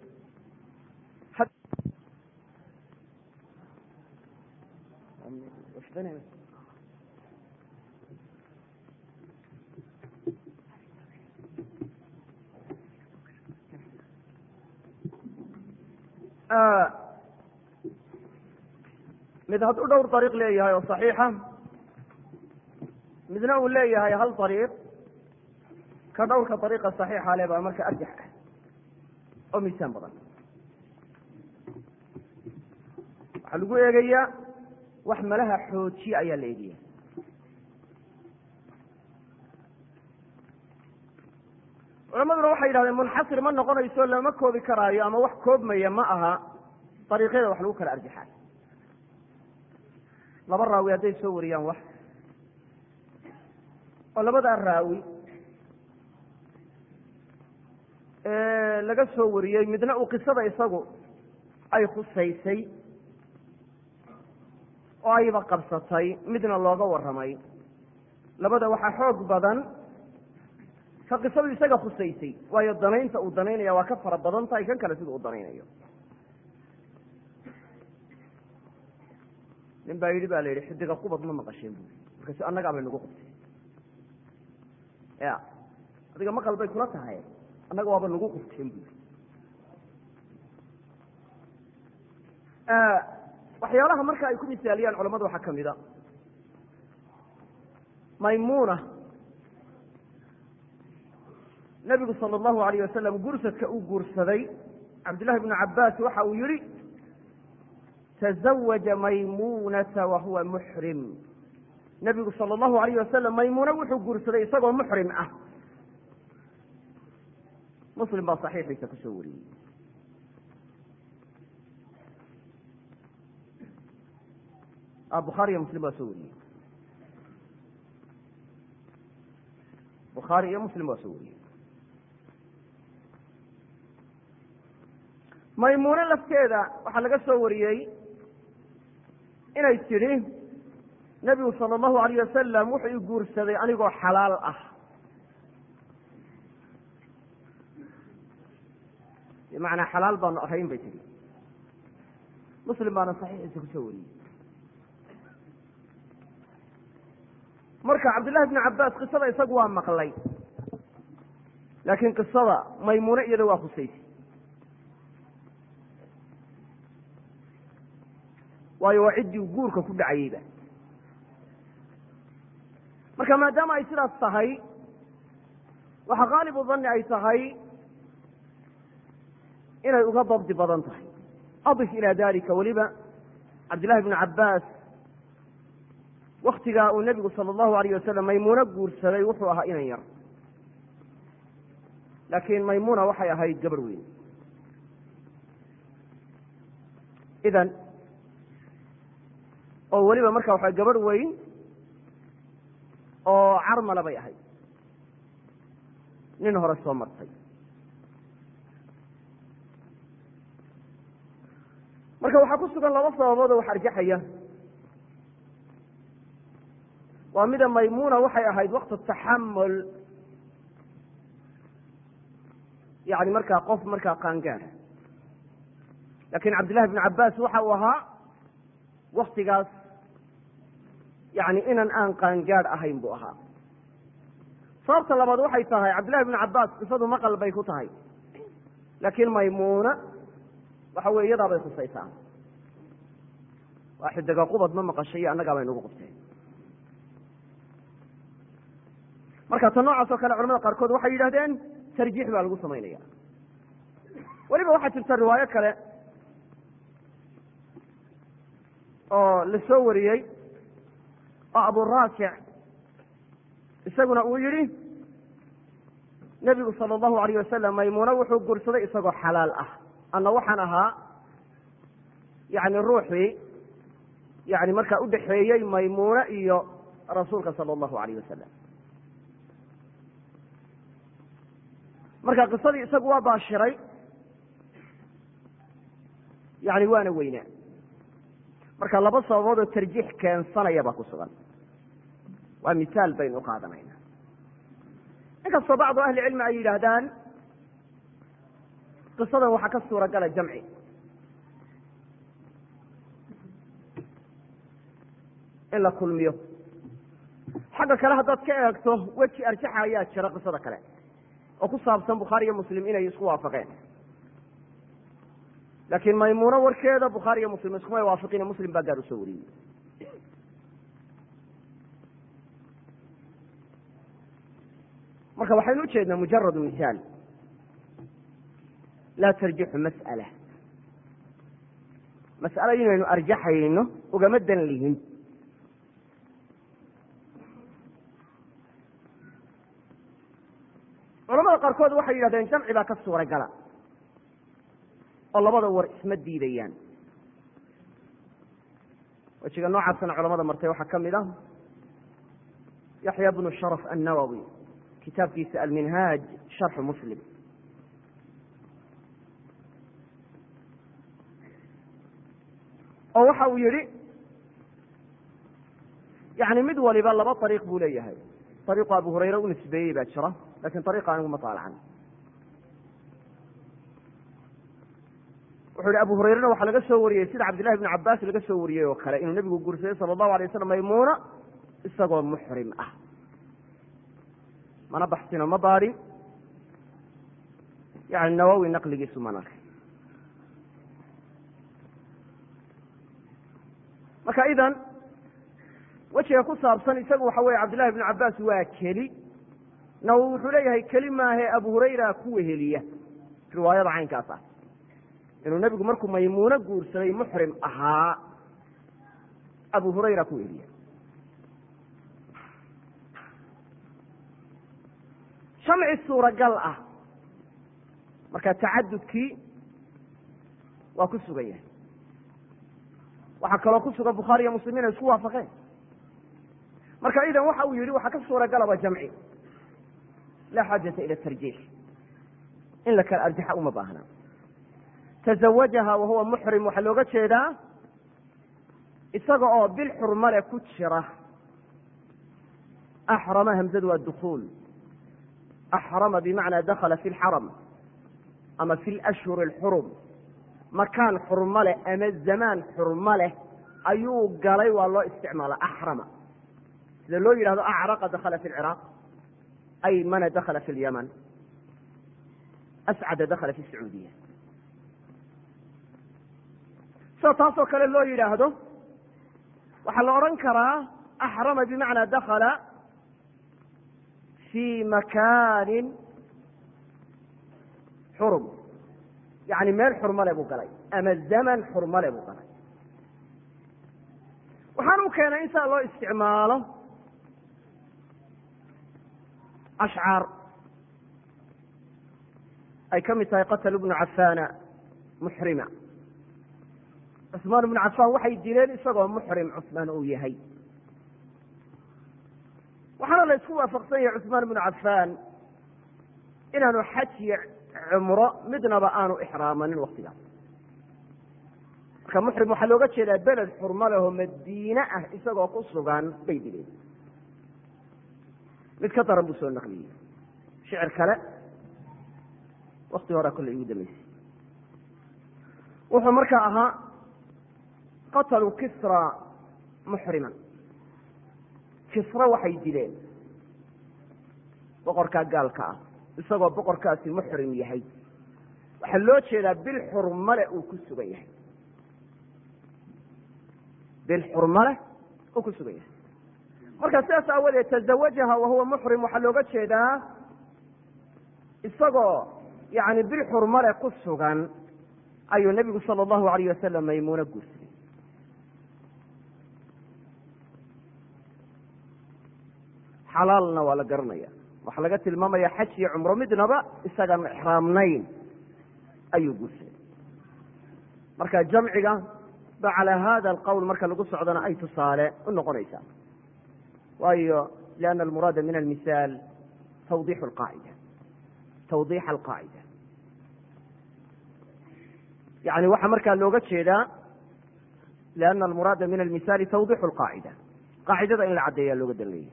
mid hadduu dhowr dariiq leeyahay oo saxiixa midna uu leeyahay hal dariiq ka dhowrka dariiqa saxiixa le baa marka arjax ah oo miisaan badan waxaa lagu eegayaa wax malaha xoojiye ayaa la eegaya culamaduna waxay yidhahdeen munxasir ma noqonayso lama koobi karaayo ama wax koobmaya ma aha dariiqyada wax lagu kala arjaxayo laba raawi hadday soo wariyaan wax oo labadaa raawi laga soo wariyey midna uu qisada isagu ay khusaysay oo ayba qabsatay midna looga warramay labada waxaa xoog badan ka qisadu isaga khusaysay waayo danaynta uu danaynaya waa ka fara badan tahay kan kale sida uu danaynayo nin baa yidhi ba la yidhi xidiga qubad ma maqasheen bui markaasu annagaa bay nagu qubtay ya adiga maqal bay kula tahay annaga waaba nagu qubteen bui waxyaalaha marka ay ku misaaliyaan culamada waxaa ka mid a maymuna nabigu sala allahu alayh wasalam gursadka uu guursaday cabdillahi bnu cabaas waxa uu yihi tazawaja maymunata wa huwa muxrim nabigu sala allahu alayh wasalam maymuna wuxuu guursaday isagoo muxrim ah muslim baa saxiixiisa kusoo wariyey bukhaari iyo muslim waa soo wariyey bukhaari iyo muslim waa soo wariyey maymuune lafteeda waxaa laga soo wariyey inay tidhi nebigu sala allahu alayh wasalam wuxuu i guursaday anigoo xalaal ah bimacnaa xalaal baanu ahayn bay tidhi muslim baana saxiixiisa kusoo wariyey marka cabdillahi bnu cabaas qisada isagu waa maqlay laakiin qisada maymuune iyada waa khusaysay waayo waa ciddii guurka ku dhacayeyba marka maadaama ay sidaas tahay waxa qaalibu danni ay tahay inay uga dabdi badan tahay adif ilaa dalika weliba cabdillahi bnu cabaas waktigaa uu nebigu sala allahu alayh wasalam maymuuno guursaday wuxuu ahaa inan yar laakiin maymuna waxay ahayd gabarh weyn idan oo weliba marka waxa gabarh weyn oo carmala bay ahayd nin hore soo martay marka waxaa ku sugan laba sababood oo wax arjaxaya waa mida maymuna waxay ahayd waqt taxamul yani markaa qof markaa qaangaara lakin cabdillahi bnu cabaas waxa uu ahaa waktigaas yani inan aan qaangaadh ahayn buu ahaa sababta labaad waxay tahay cabdillahi bnu cabaas qisadu maqal bay ku tahay laakiin maymuna waxa weye iyadaa bay khusaysaa waa xidiga qubad ma maqashay iyo annagaa bay nagu qubteen marka ta noocaas oo kale culamada qaarkood waxay yidhahdeen tarjiix baa lagu samaynaya weliba waxaa jirta riwaayo kale oo la soo wariyey oo aburaafic isaguna uu yihi nebigu sala allahu alayh wasalam maymuuna wuxuu guursaday isagoo xalaal ah anna waxaan ahaa yani ruuxii yani markaa udhaxeeyey maymuune iyo rasuulka sala allahu alayh wasalam marka qisadii isagu waa baashiray yani waana weynaa marka laba sababood oo tarjiix keensanaya baa ku sugan waa misaal baynu uqaadanayna inkastoo bacdu ahli cilmi ay yidhaahdaan qisadan waxaa ka suura gala jamci in la kulmiyo xagga kale haddaad ka eegto weji arjaxa ayaa jira qisada kale oo ku saabsan bukhaari iyo muslim inay isku waafaqeen laakiin maymuuno warkeeda bukhaari iyo muslim iskuma waafiqine muslim baa gaar usoo wariyey marka waxaynu ujeednaa mujaradu misaal laa tarjixu mas'ala mas'alo inaynu arjaxayno ugama dan lihin culamada qaarkood waxay yidhahdeen jamci baa ka suuragala oo labada war isma diidayaan wejiga noocaasana culamada martay waxaa ka mid ah yaxya bnu sharaf annawowi kitaabkiisa alminhaaj sharxu muslim oo waxa uu yihi yani mid waliba laba ariiq buu leeyahay ariiqu abu hurayre u nisbeeyey baa jira lakin ariiqa anigu ma taalacan wuxuu yihi abu hurayrena waxaa laga soo wariyey sida cabdillahi bn cabaas laga soo wariyey oo kale inuu nebigu guursaday sala allahu alay waslam maymuuna isagoo muxrim ah mana baxsino ma baadhin yani nawowi naqligiisu man arkay marka idan wejiga ku saabsan isagu waxa weye cabdillahi bn cabaas waa keli nawowi wuxuu leeyahay keli maahe abu hurayra ku weheliya riwaayada caynkaas ah inuu nebigu markuu maymuuno guursaday muxrim ahaa abu hurayra ku weheliya jamci suuragal ah marka tacadudkii waa ku sugan yahay waxaa kaloo ku sugan bukhaari iyo muslim inay isku waafaqeen marka idan waxa uu yihi waxaa ka suuragalaba jamci laa xaajata ila tarjiix in la kala arjaxa uma baahna tazawajaha wahuwa muxrim waxaa looga jeedaa isaga oo bil xurmale ku jira axrama hamzadu waa dukuul axrama bimacnaa dakhala fi lxaram ama fi lashhuri alxurum makaan xurmo leh ama zamaan xurmo leh ayuu galay waa loo isticmaala axrama sida loo yidhahdo acraqa dakhala fi lciraaq aymana dakhala fi lyaman ascada dakhala fi sacuudiya sida taasoo kale loo yidhaahdo waxaa la odhan karaa axrama bimacnaa dakhala fi makaanin xurum yani meel xurmale buu galay ama zaman xurmale buu galay waxaan u keenay in saa loo isticmaalo ashcaar ay ka mid tahay qatl bnu cafaana muxrima cusmaan ibnu cafaan waxay dileen isagoo muxrim cusmaan uu yahay waxaana la isku waafaqsan yahay cusmaan ibnu cafaan inaanu xaj iyo cumro midnaba aanu ixraamanin waktigaas marka muxrim waxaa looga jeedaa beled xurmo lehoo madiine ah isagoo ku sugan bay dileen mid ka daran buu soo naqliyey shicir kale wakti horea kolley igu dambeysay wuxuu markaa ahaa qataluu kisra muxriman kisra waxay dileen boqorkaa gaalka ah isagoo boqorkaasi muxrim yahay waxaa loo jeedaa bil xurmale uu ku sugan yahay bil xurmale uu ku sugan yahay marka sidaas aawadeed tazawajaha wahuwa muxrim waxaa looga jeedaa isagoo yani bil xurmale ku sugan ayuu nebigu sala allahu alayh wasalam maymuuno guursaday xalaalna waa la garanaya waxaa laga tilmaamaya xaj iyo cumro midnaba isagaan ixraamnayn ayuu guursaday marka jamciga ba calaa hada alqowl marka lagu socdona ay tusaale u noqonaysaa waayo lianna almuraada min almisaal tawdixu alqaacida tawdiixa alqaacida yani waxaa markaa looga jeedaa lianna almuraada min almisaali tawdixu alqaacida qaacidada in la caddeeyaa looga danleeya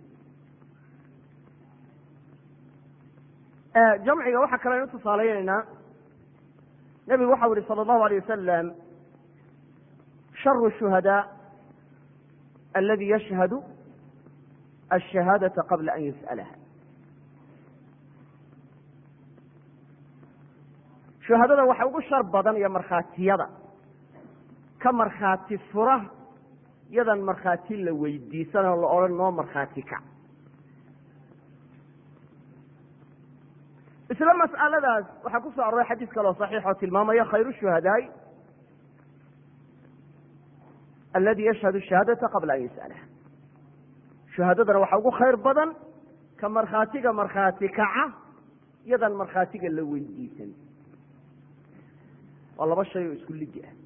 jamciga waxaa kale aynu tusaalaynaynaa nebigu waxau yihi sala allahu alayh wasalam sharu shuhadaa aladi yashhadu ashahaadata qabla an yus'alaha shuhadada waxa ugu shar badan iyo markhaatiyada ka markhaati fura yadan markhaati la weydiisanoo la odhan noo markhaati kac isla mas'aladaas waxaa ku soo aroray xadiis kaloo saxiix oo tilmaamaya khayru shuhadaai aladi yashhadu shahaadata qabla an yus'alaha shuhadadana waxaa ugu khayr badan ka markhaatiga markhaati kaca yadan markhaatiga la weydiisan waa laba shay oo isku lidi ah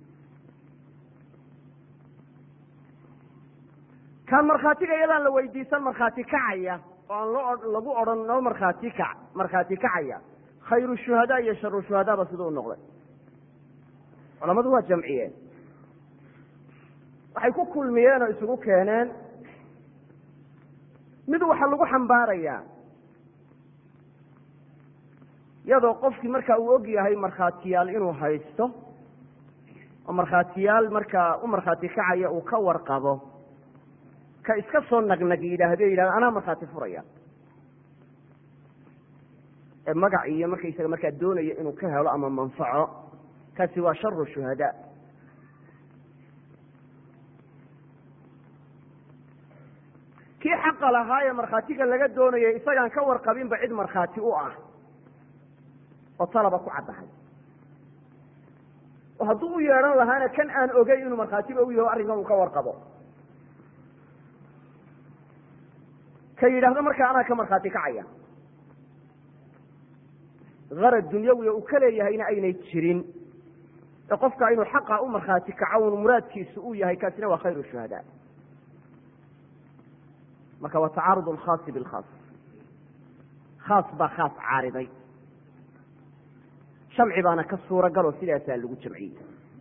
kan markhaatiga iyadaan la weydiisan markhaati kacaya oo aan loo lagu odhan noo markhaati kac markhaati kacaya khayru shuhadaa iyo sharu shuhadaaba siduu u noqday culamadu waa jamciyeen waxay ku kulmiyeen oo isugu keeneen mid waxaa lagu xambaarayaa iyadoo qofkii markaa uu og yahay markhaatiyaal inuu haysto oo markhaatiyaal markaa u markhaati kacaya uu ka warqabo ka iska soo nagnag yidhaahdo yidhahdo anaa markhaati furaya ee magac iyo markaysaga markaa doonaya inuu ka helo ama manfaco kaasi waa sharu shuhadaa kii xaqa lahaa ee markhaatiga laga doonayay isagaan ka warqabinba cid markhaati u ah oo talaba ku caddahay oo hadduu u yeedhan lahaana kan aan ogey inuu markhaatiba u yaho arrinkan uu ka warqabo ka yidhaahdo markaa anaa ka markhaati kacaya arad dunyawiya uu ka leeyahayna aynay jirin ee qofka inuu xaqa u markhaati kaco un muraadkiisu uu yahay kaasina waa khayr shuhadaa marka waa tacaarud alkhaasi bilkhaas khaas baa khaas caariday shamci baana ka suura galoo sidaasaa lagu jamciyey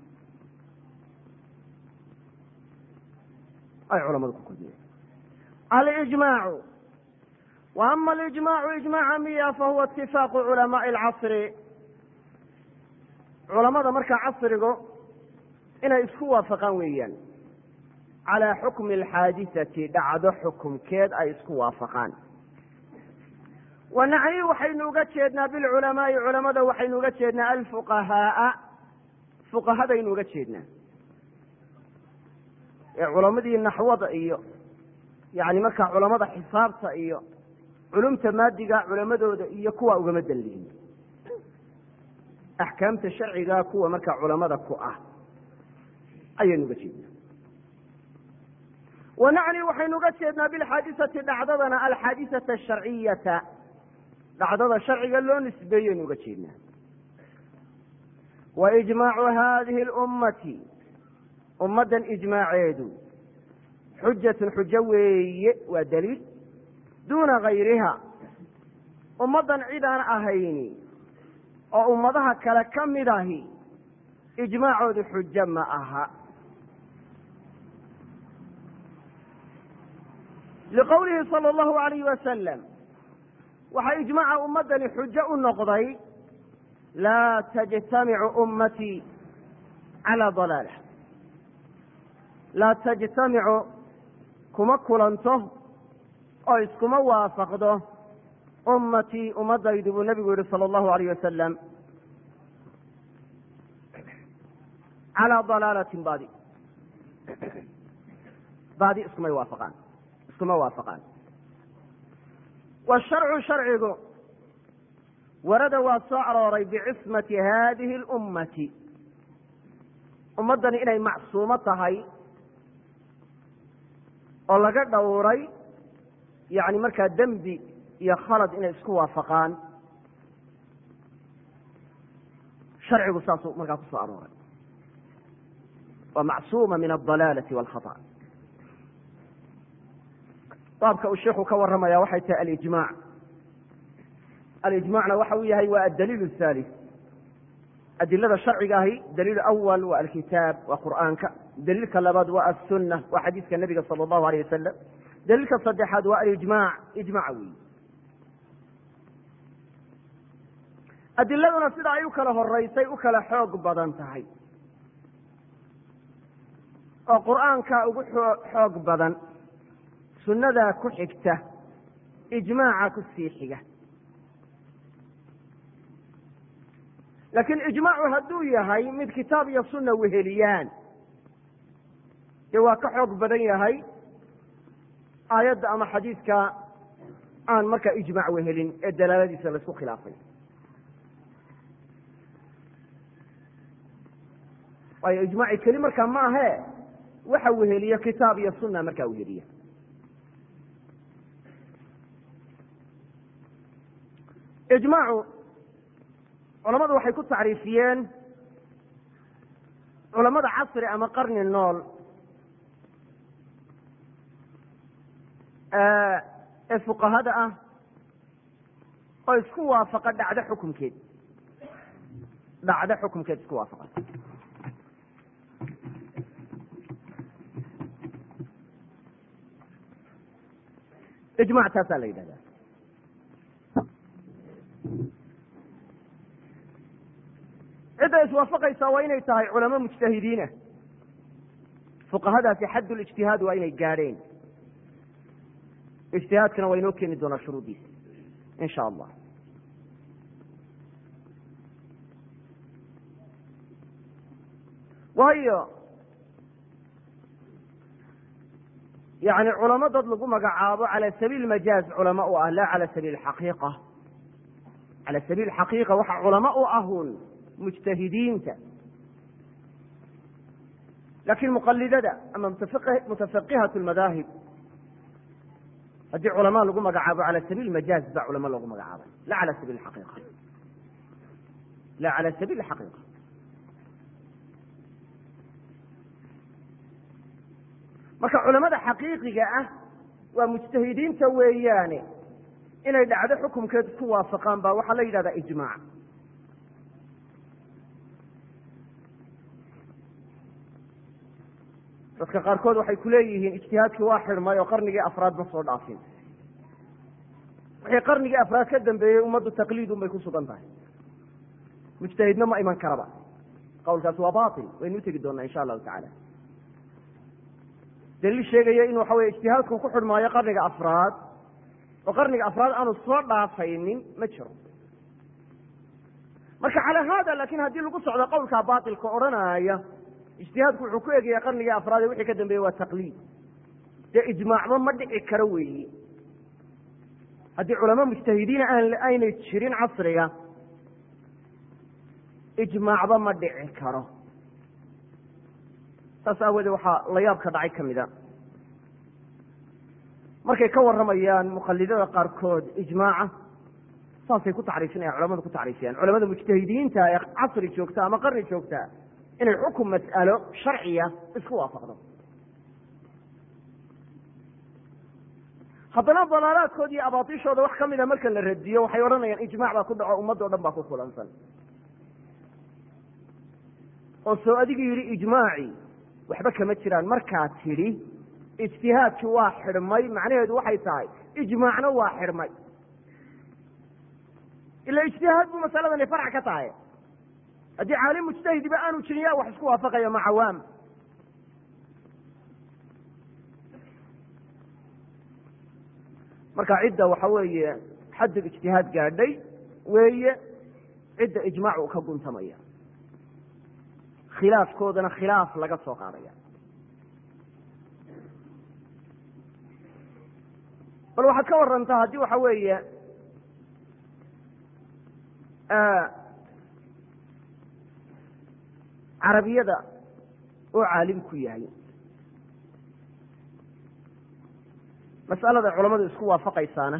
ay culamadu ku kulmiyeen alijmaacu wa ama alijmaacu ijmaaca miya fahuwa itifaaqu culamaai alcasri culamada markaa casrigu inay isku waafaqaan weeyaan calaa xukmi alxaadisati dhacdo xukumkeed ay isku waafaqaan wanacni waxaynu uga jeednaa bilculamaai culamada waxaynu uga jeednaa alfuqahaaa fuqahadaynu uga jeednaa ee culamadii naxwada iyo yani markaa culamada xisaabta iyo culumta maadiga culamadooda iyo kuwa ugama danlihin axkaamta sharciga kuwa markaa culamada ku ah ayaynu uga jeednaa wanacni waxaynu uga jeednaa bilxaadisati dhacdadana alxaadisata asharciyata dhacdada sharciga loo nisbeeyaynu uga jeednaa wa ijmaacu hadihi اlummati ummaddan ijmaaceedu xujatun xujo weeye waa daliil duuna gayriha ummaddan cid aan ahayni oo ummadaha kale ka mid ahi ijmaacoodu xujo ma aha liqowlihi sala allahu alayhi wasalam waxaa ijmaaca ummaddani xujo u noqday laa tajtamicu ummatii calaa dalaala laa tajtamicu kuma kulanto oo iskuma waafaqdo ummatii ummadaydu buu nabigu yihi sala allahu alayh wasalam calaa dalaalatin baadi baadi iskumay waafaqaan iskuma waafaqaan washarcu sharcigu warada waa soo arooray bicismati hadihi اlummati ummaddani inay macsuumo tahay oo laga dhowray yani markaa dembi iyo khalad inay isku waafaqaan sharcigu saasuu markaa kusoo arooray waa macsuuma min aldalaalati walkhata baabka uu sheikhu ka warramaya waxay tahay alijmac alijmacna waxa uu yahay waa adaliil الthalith adilada sharciga ahi daliil awal waa alkitaab waa qur'aanka daliilka labaad waa aلsuna waa xadiiska nabiga salى اllahu alayh wasalam daliilka saddexaad waa alijmac ijmac weyi adiladuna sida ay u kala horeysay u kala xoog badan tahay oo qur'aanka ugu xoog badan sunnadaa ku xigta ijmaaca ku sii xiga laakiin ijmaacu hadduu yahay mid kitaab iyo sunna weheliyaan dee waa ka xoog badan yahay aayadda ama xadiidka aan markaa ijmaac wehelin ee dalaaladiisa laisku khilaafay waayo ijmaaci keli markaa ma ahe waxa weheliya kitaab iyo sunna markaa weheliya ijmaacu culamadu waxay ku tacriifiyeen culamada casri ama qarni nool ee fuqahada ah oo isku waafaqa dhacdo xukumkeed dhacdo xukumkeed isku waafaqa ijmac taasaa la yidhahdaa cidda iswaafaqaysaa waa inay tahay culamo mujtahidiinah fuqahadaasi xadd lijtihaad waa inay gaadheen ijtihaadkana waa inoo keeni doonaa shuruuddiisa in sha allah waayo yani culamo dad lagu magacaabo cala sabiil majaaz culamo u ah laa cala sabiil xaqiiqa cala sabiil xaqiiqa waxa culamo u ahun mujtahidiinta laakiin muqalidada ama mutafaqihat lmadaahib haddii culamaa lagu magacaabo cala sabiil majaaz baa culamo loogu magacaabay la cala sabiil xaqiiqa la cala sabiil xaqiiqa marka culamada xaqiiqiga ah waa mujtahidiinta weeyaane inay dhacdo xukumkeed isku waafaqaan baa waxaa la yidhahdaa ijmaac dadka qaarkood waxay ku leeyihiin ijtihaadkii waa xidhmay oo qarnigii afraad ma soo dhaafin wixii qarnigii afraad ka dambeeyey ummaddu taqliidun bay ku sugan tahay mujtahidna ma iman karaba qawlkaasi waa bail waynu utegi doonaa insha allahu tacala daliil sheegaya in waxa weye ijtihaadku ku xidhmaayo qarniga afraad oo qarniga afraad aanu soo dhaafaynin ma jiro marka calaa haada laakin haddii lagu socdo qowlkaa bailka odhanaya ijtihaadku wuxuu ku egaya qarnigii afraad ee wixii ka dambeeye waa taqliid dee ijmaacba ma dhici karo weeyi haddii culamo mujtahidiina aanay jirin casriga ijmaacba ma dhici karo saas aawoodee waxaa la yaabka dhacay ka mida markay ka warramayaan muqalidada qaarkood ijmaaca saasay ku tacriifinayaan culamadu ku tacriifiyaan culamada mujtahidiinta ee casri joogta ama qarni joogta inay xukum mas'alo sharciya isku waafaqdo haddana dalaalaadkood iyo abaatishooda wax ka mida marka la radiyo waxay odhanayaan ijmac baa ku dhaco ummadda o dhan baa ku kulansan oo soo adigu yidhi ijmaaci waxba kama jiraan markaa tidhi ijtihaadkii waa xidhmay macnaheedu waxay tahay ijmaacna waa xidhmay ila ijtihaad buu masaladani farc ka tahay haddii caalim mujtahidiba aanu jirin yaa wax isku waafaqaya ma cawaam marka cidda waxa weeye xaddul ijtihaad gaadhay weeye cidda ijmaac uu ka guntamaya khilaafkoodana khilaaf laga soo qaadaya bal waxaad ka warantaa haddii waxa weeye carabiyada oo caalim ku yahay mas'alada culamadu isku waafaqaysaana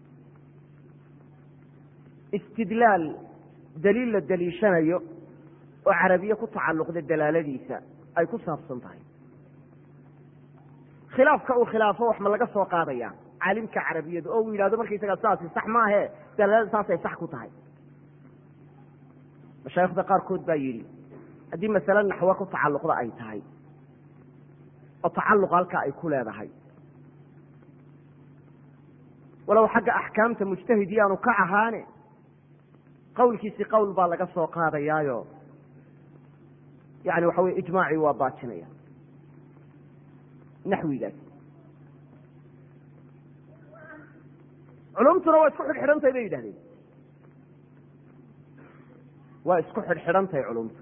istidlaal daliil la daliishanayo oo carabiye ku tacalluqda dalaaladiisa ay ku saabsan tahay khilaafka uu khilaafo wax ma laga soo qaadaya caalimka carabiyadu oo uu yidhahdo markaysaga saasi sax maahe dalaalada saasay sax ku tahay mashaayikhda qaarkood baa yidhi haddii masale naxwo ku tacalluqda ay tahay oo tacalluq halkaa ay ku leedahay walow xagga axkaamta mujtahid yaanu ka ahaane qowlkiisi qowl baa laga soo qaadayaayo yani waxa weye ijmaacii waa baajinaya naxwigaas culumtuna waa isku xidhxidhantahay bay yidhahdeen waa isku xidhxidhantahay culumtu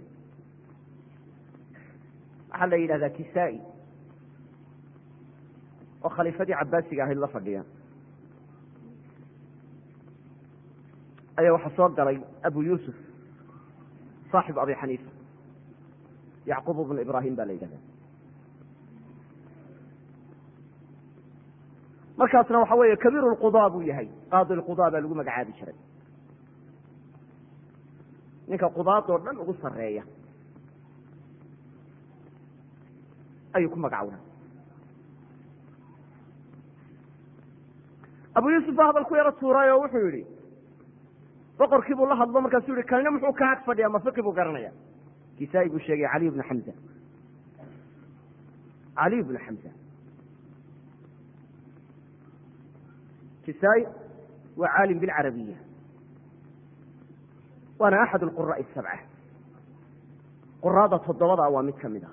waxaa la yidhahdaa kisaa-i oo khaliifadii cabaasiga ahayd la fadhiya ayaa waxaa soo galay abu yuusuf saaxibu abi xaniifa yacquub bnu ibraahim baa la yidhahda markaasna waxa weeye kabiiru lqudaa buu yahay qaadi lqudaa baa lagu magacaabi jiray ninka qudaadoo dhan ugu sareeya ayuu ku magacowna abu yuusuf baa hadal ku yaro tuuray oo wuxuu yihi boqorkii buu la hadlo markaasuu yihi kanina muxuu ka ag fadhiya ma fiqi buu garanaya kisaa-i buu sheegay caliy bnu xamza caliy bnu xamza kisaa-i waa caalim bilcarabiya waana axad alquraa'i asabca quraada toddobada waa mid ka mid a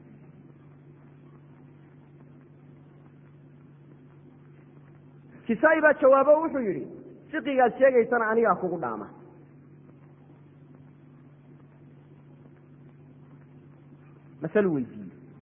kisaa-i baa jawaabo wuxuu yidhi fiqigaad sheegaysana anigaa kugu dhaama masalu weydiiye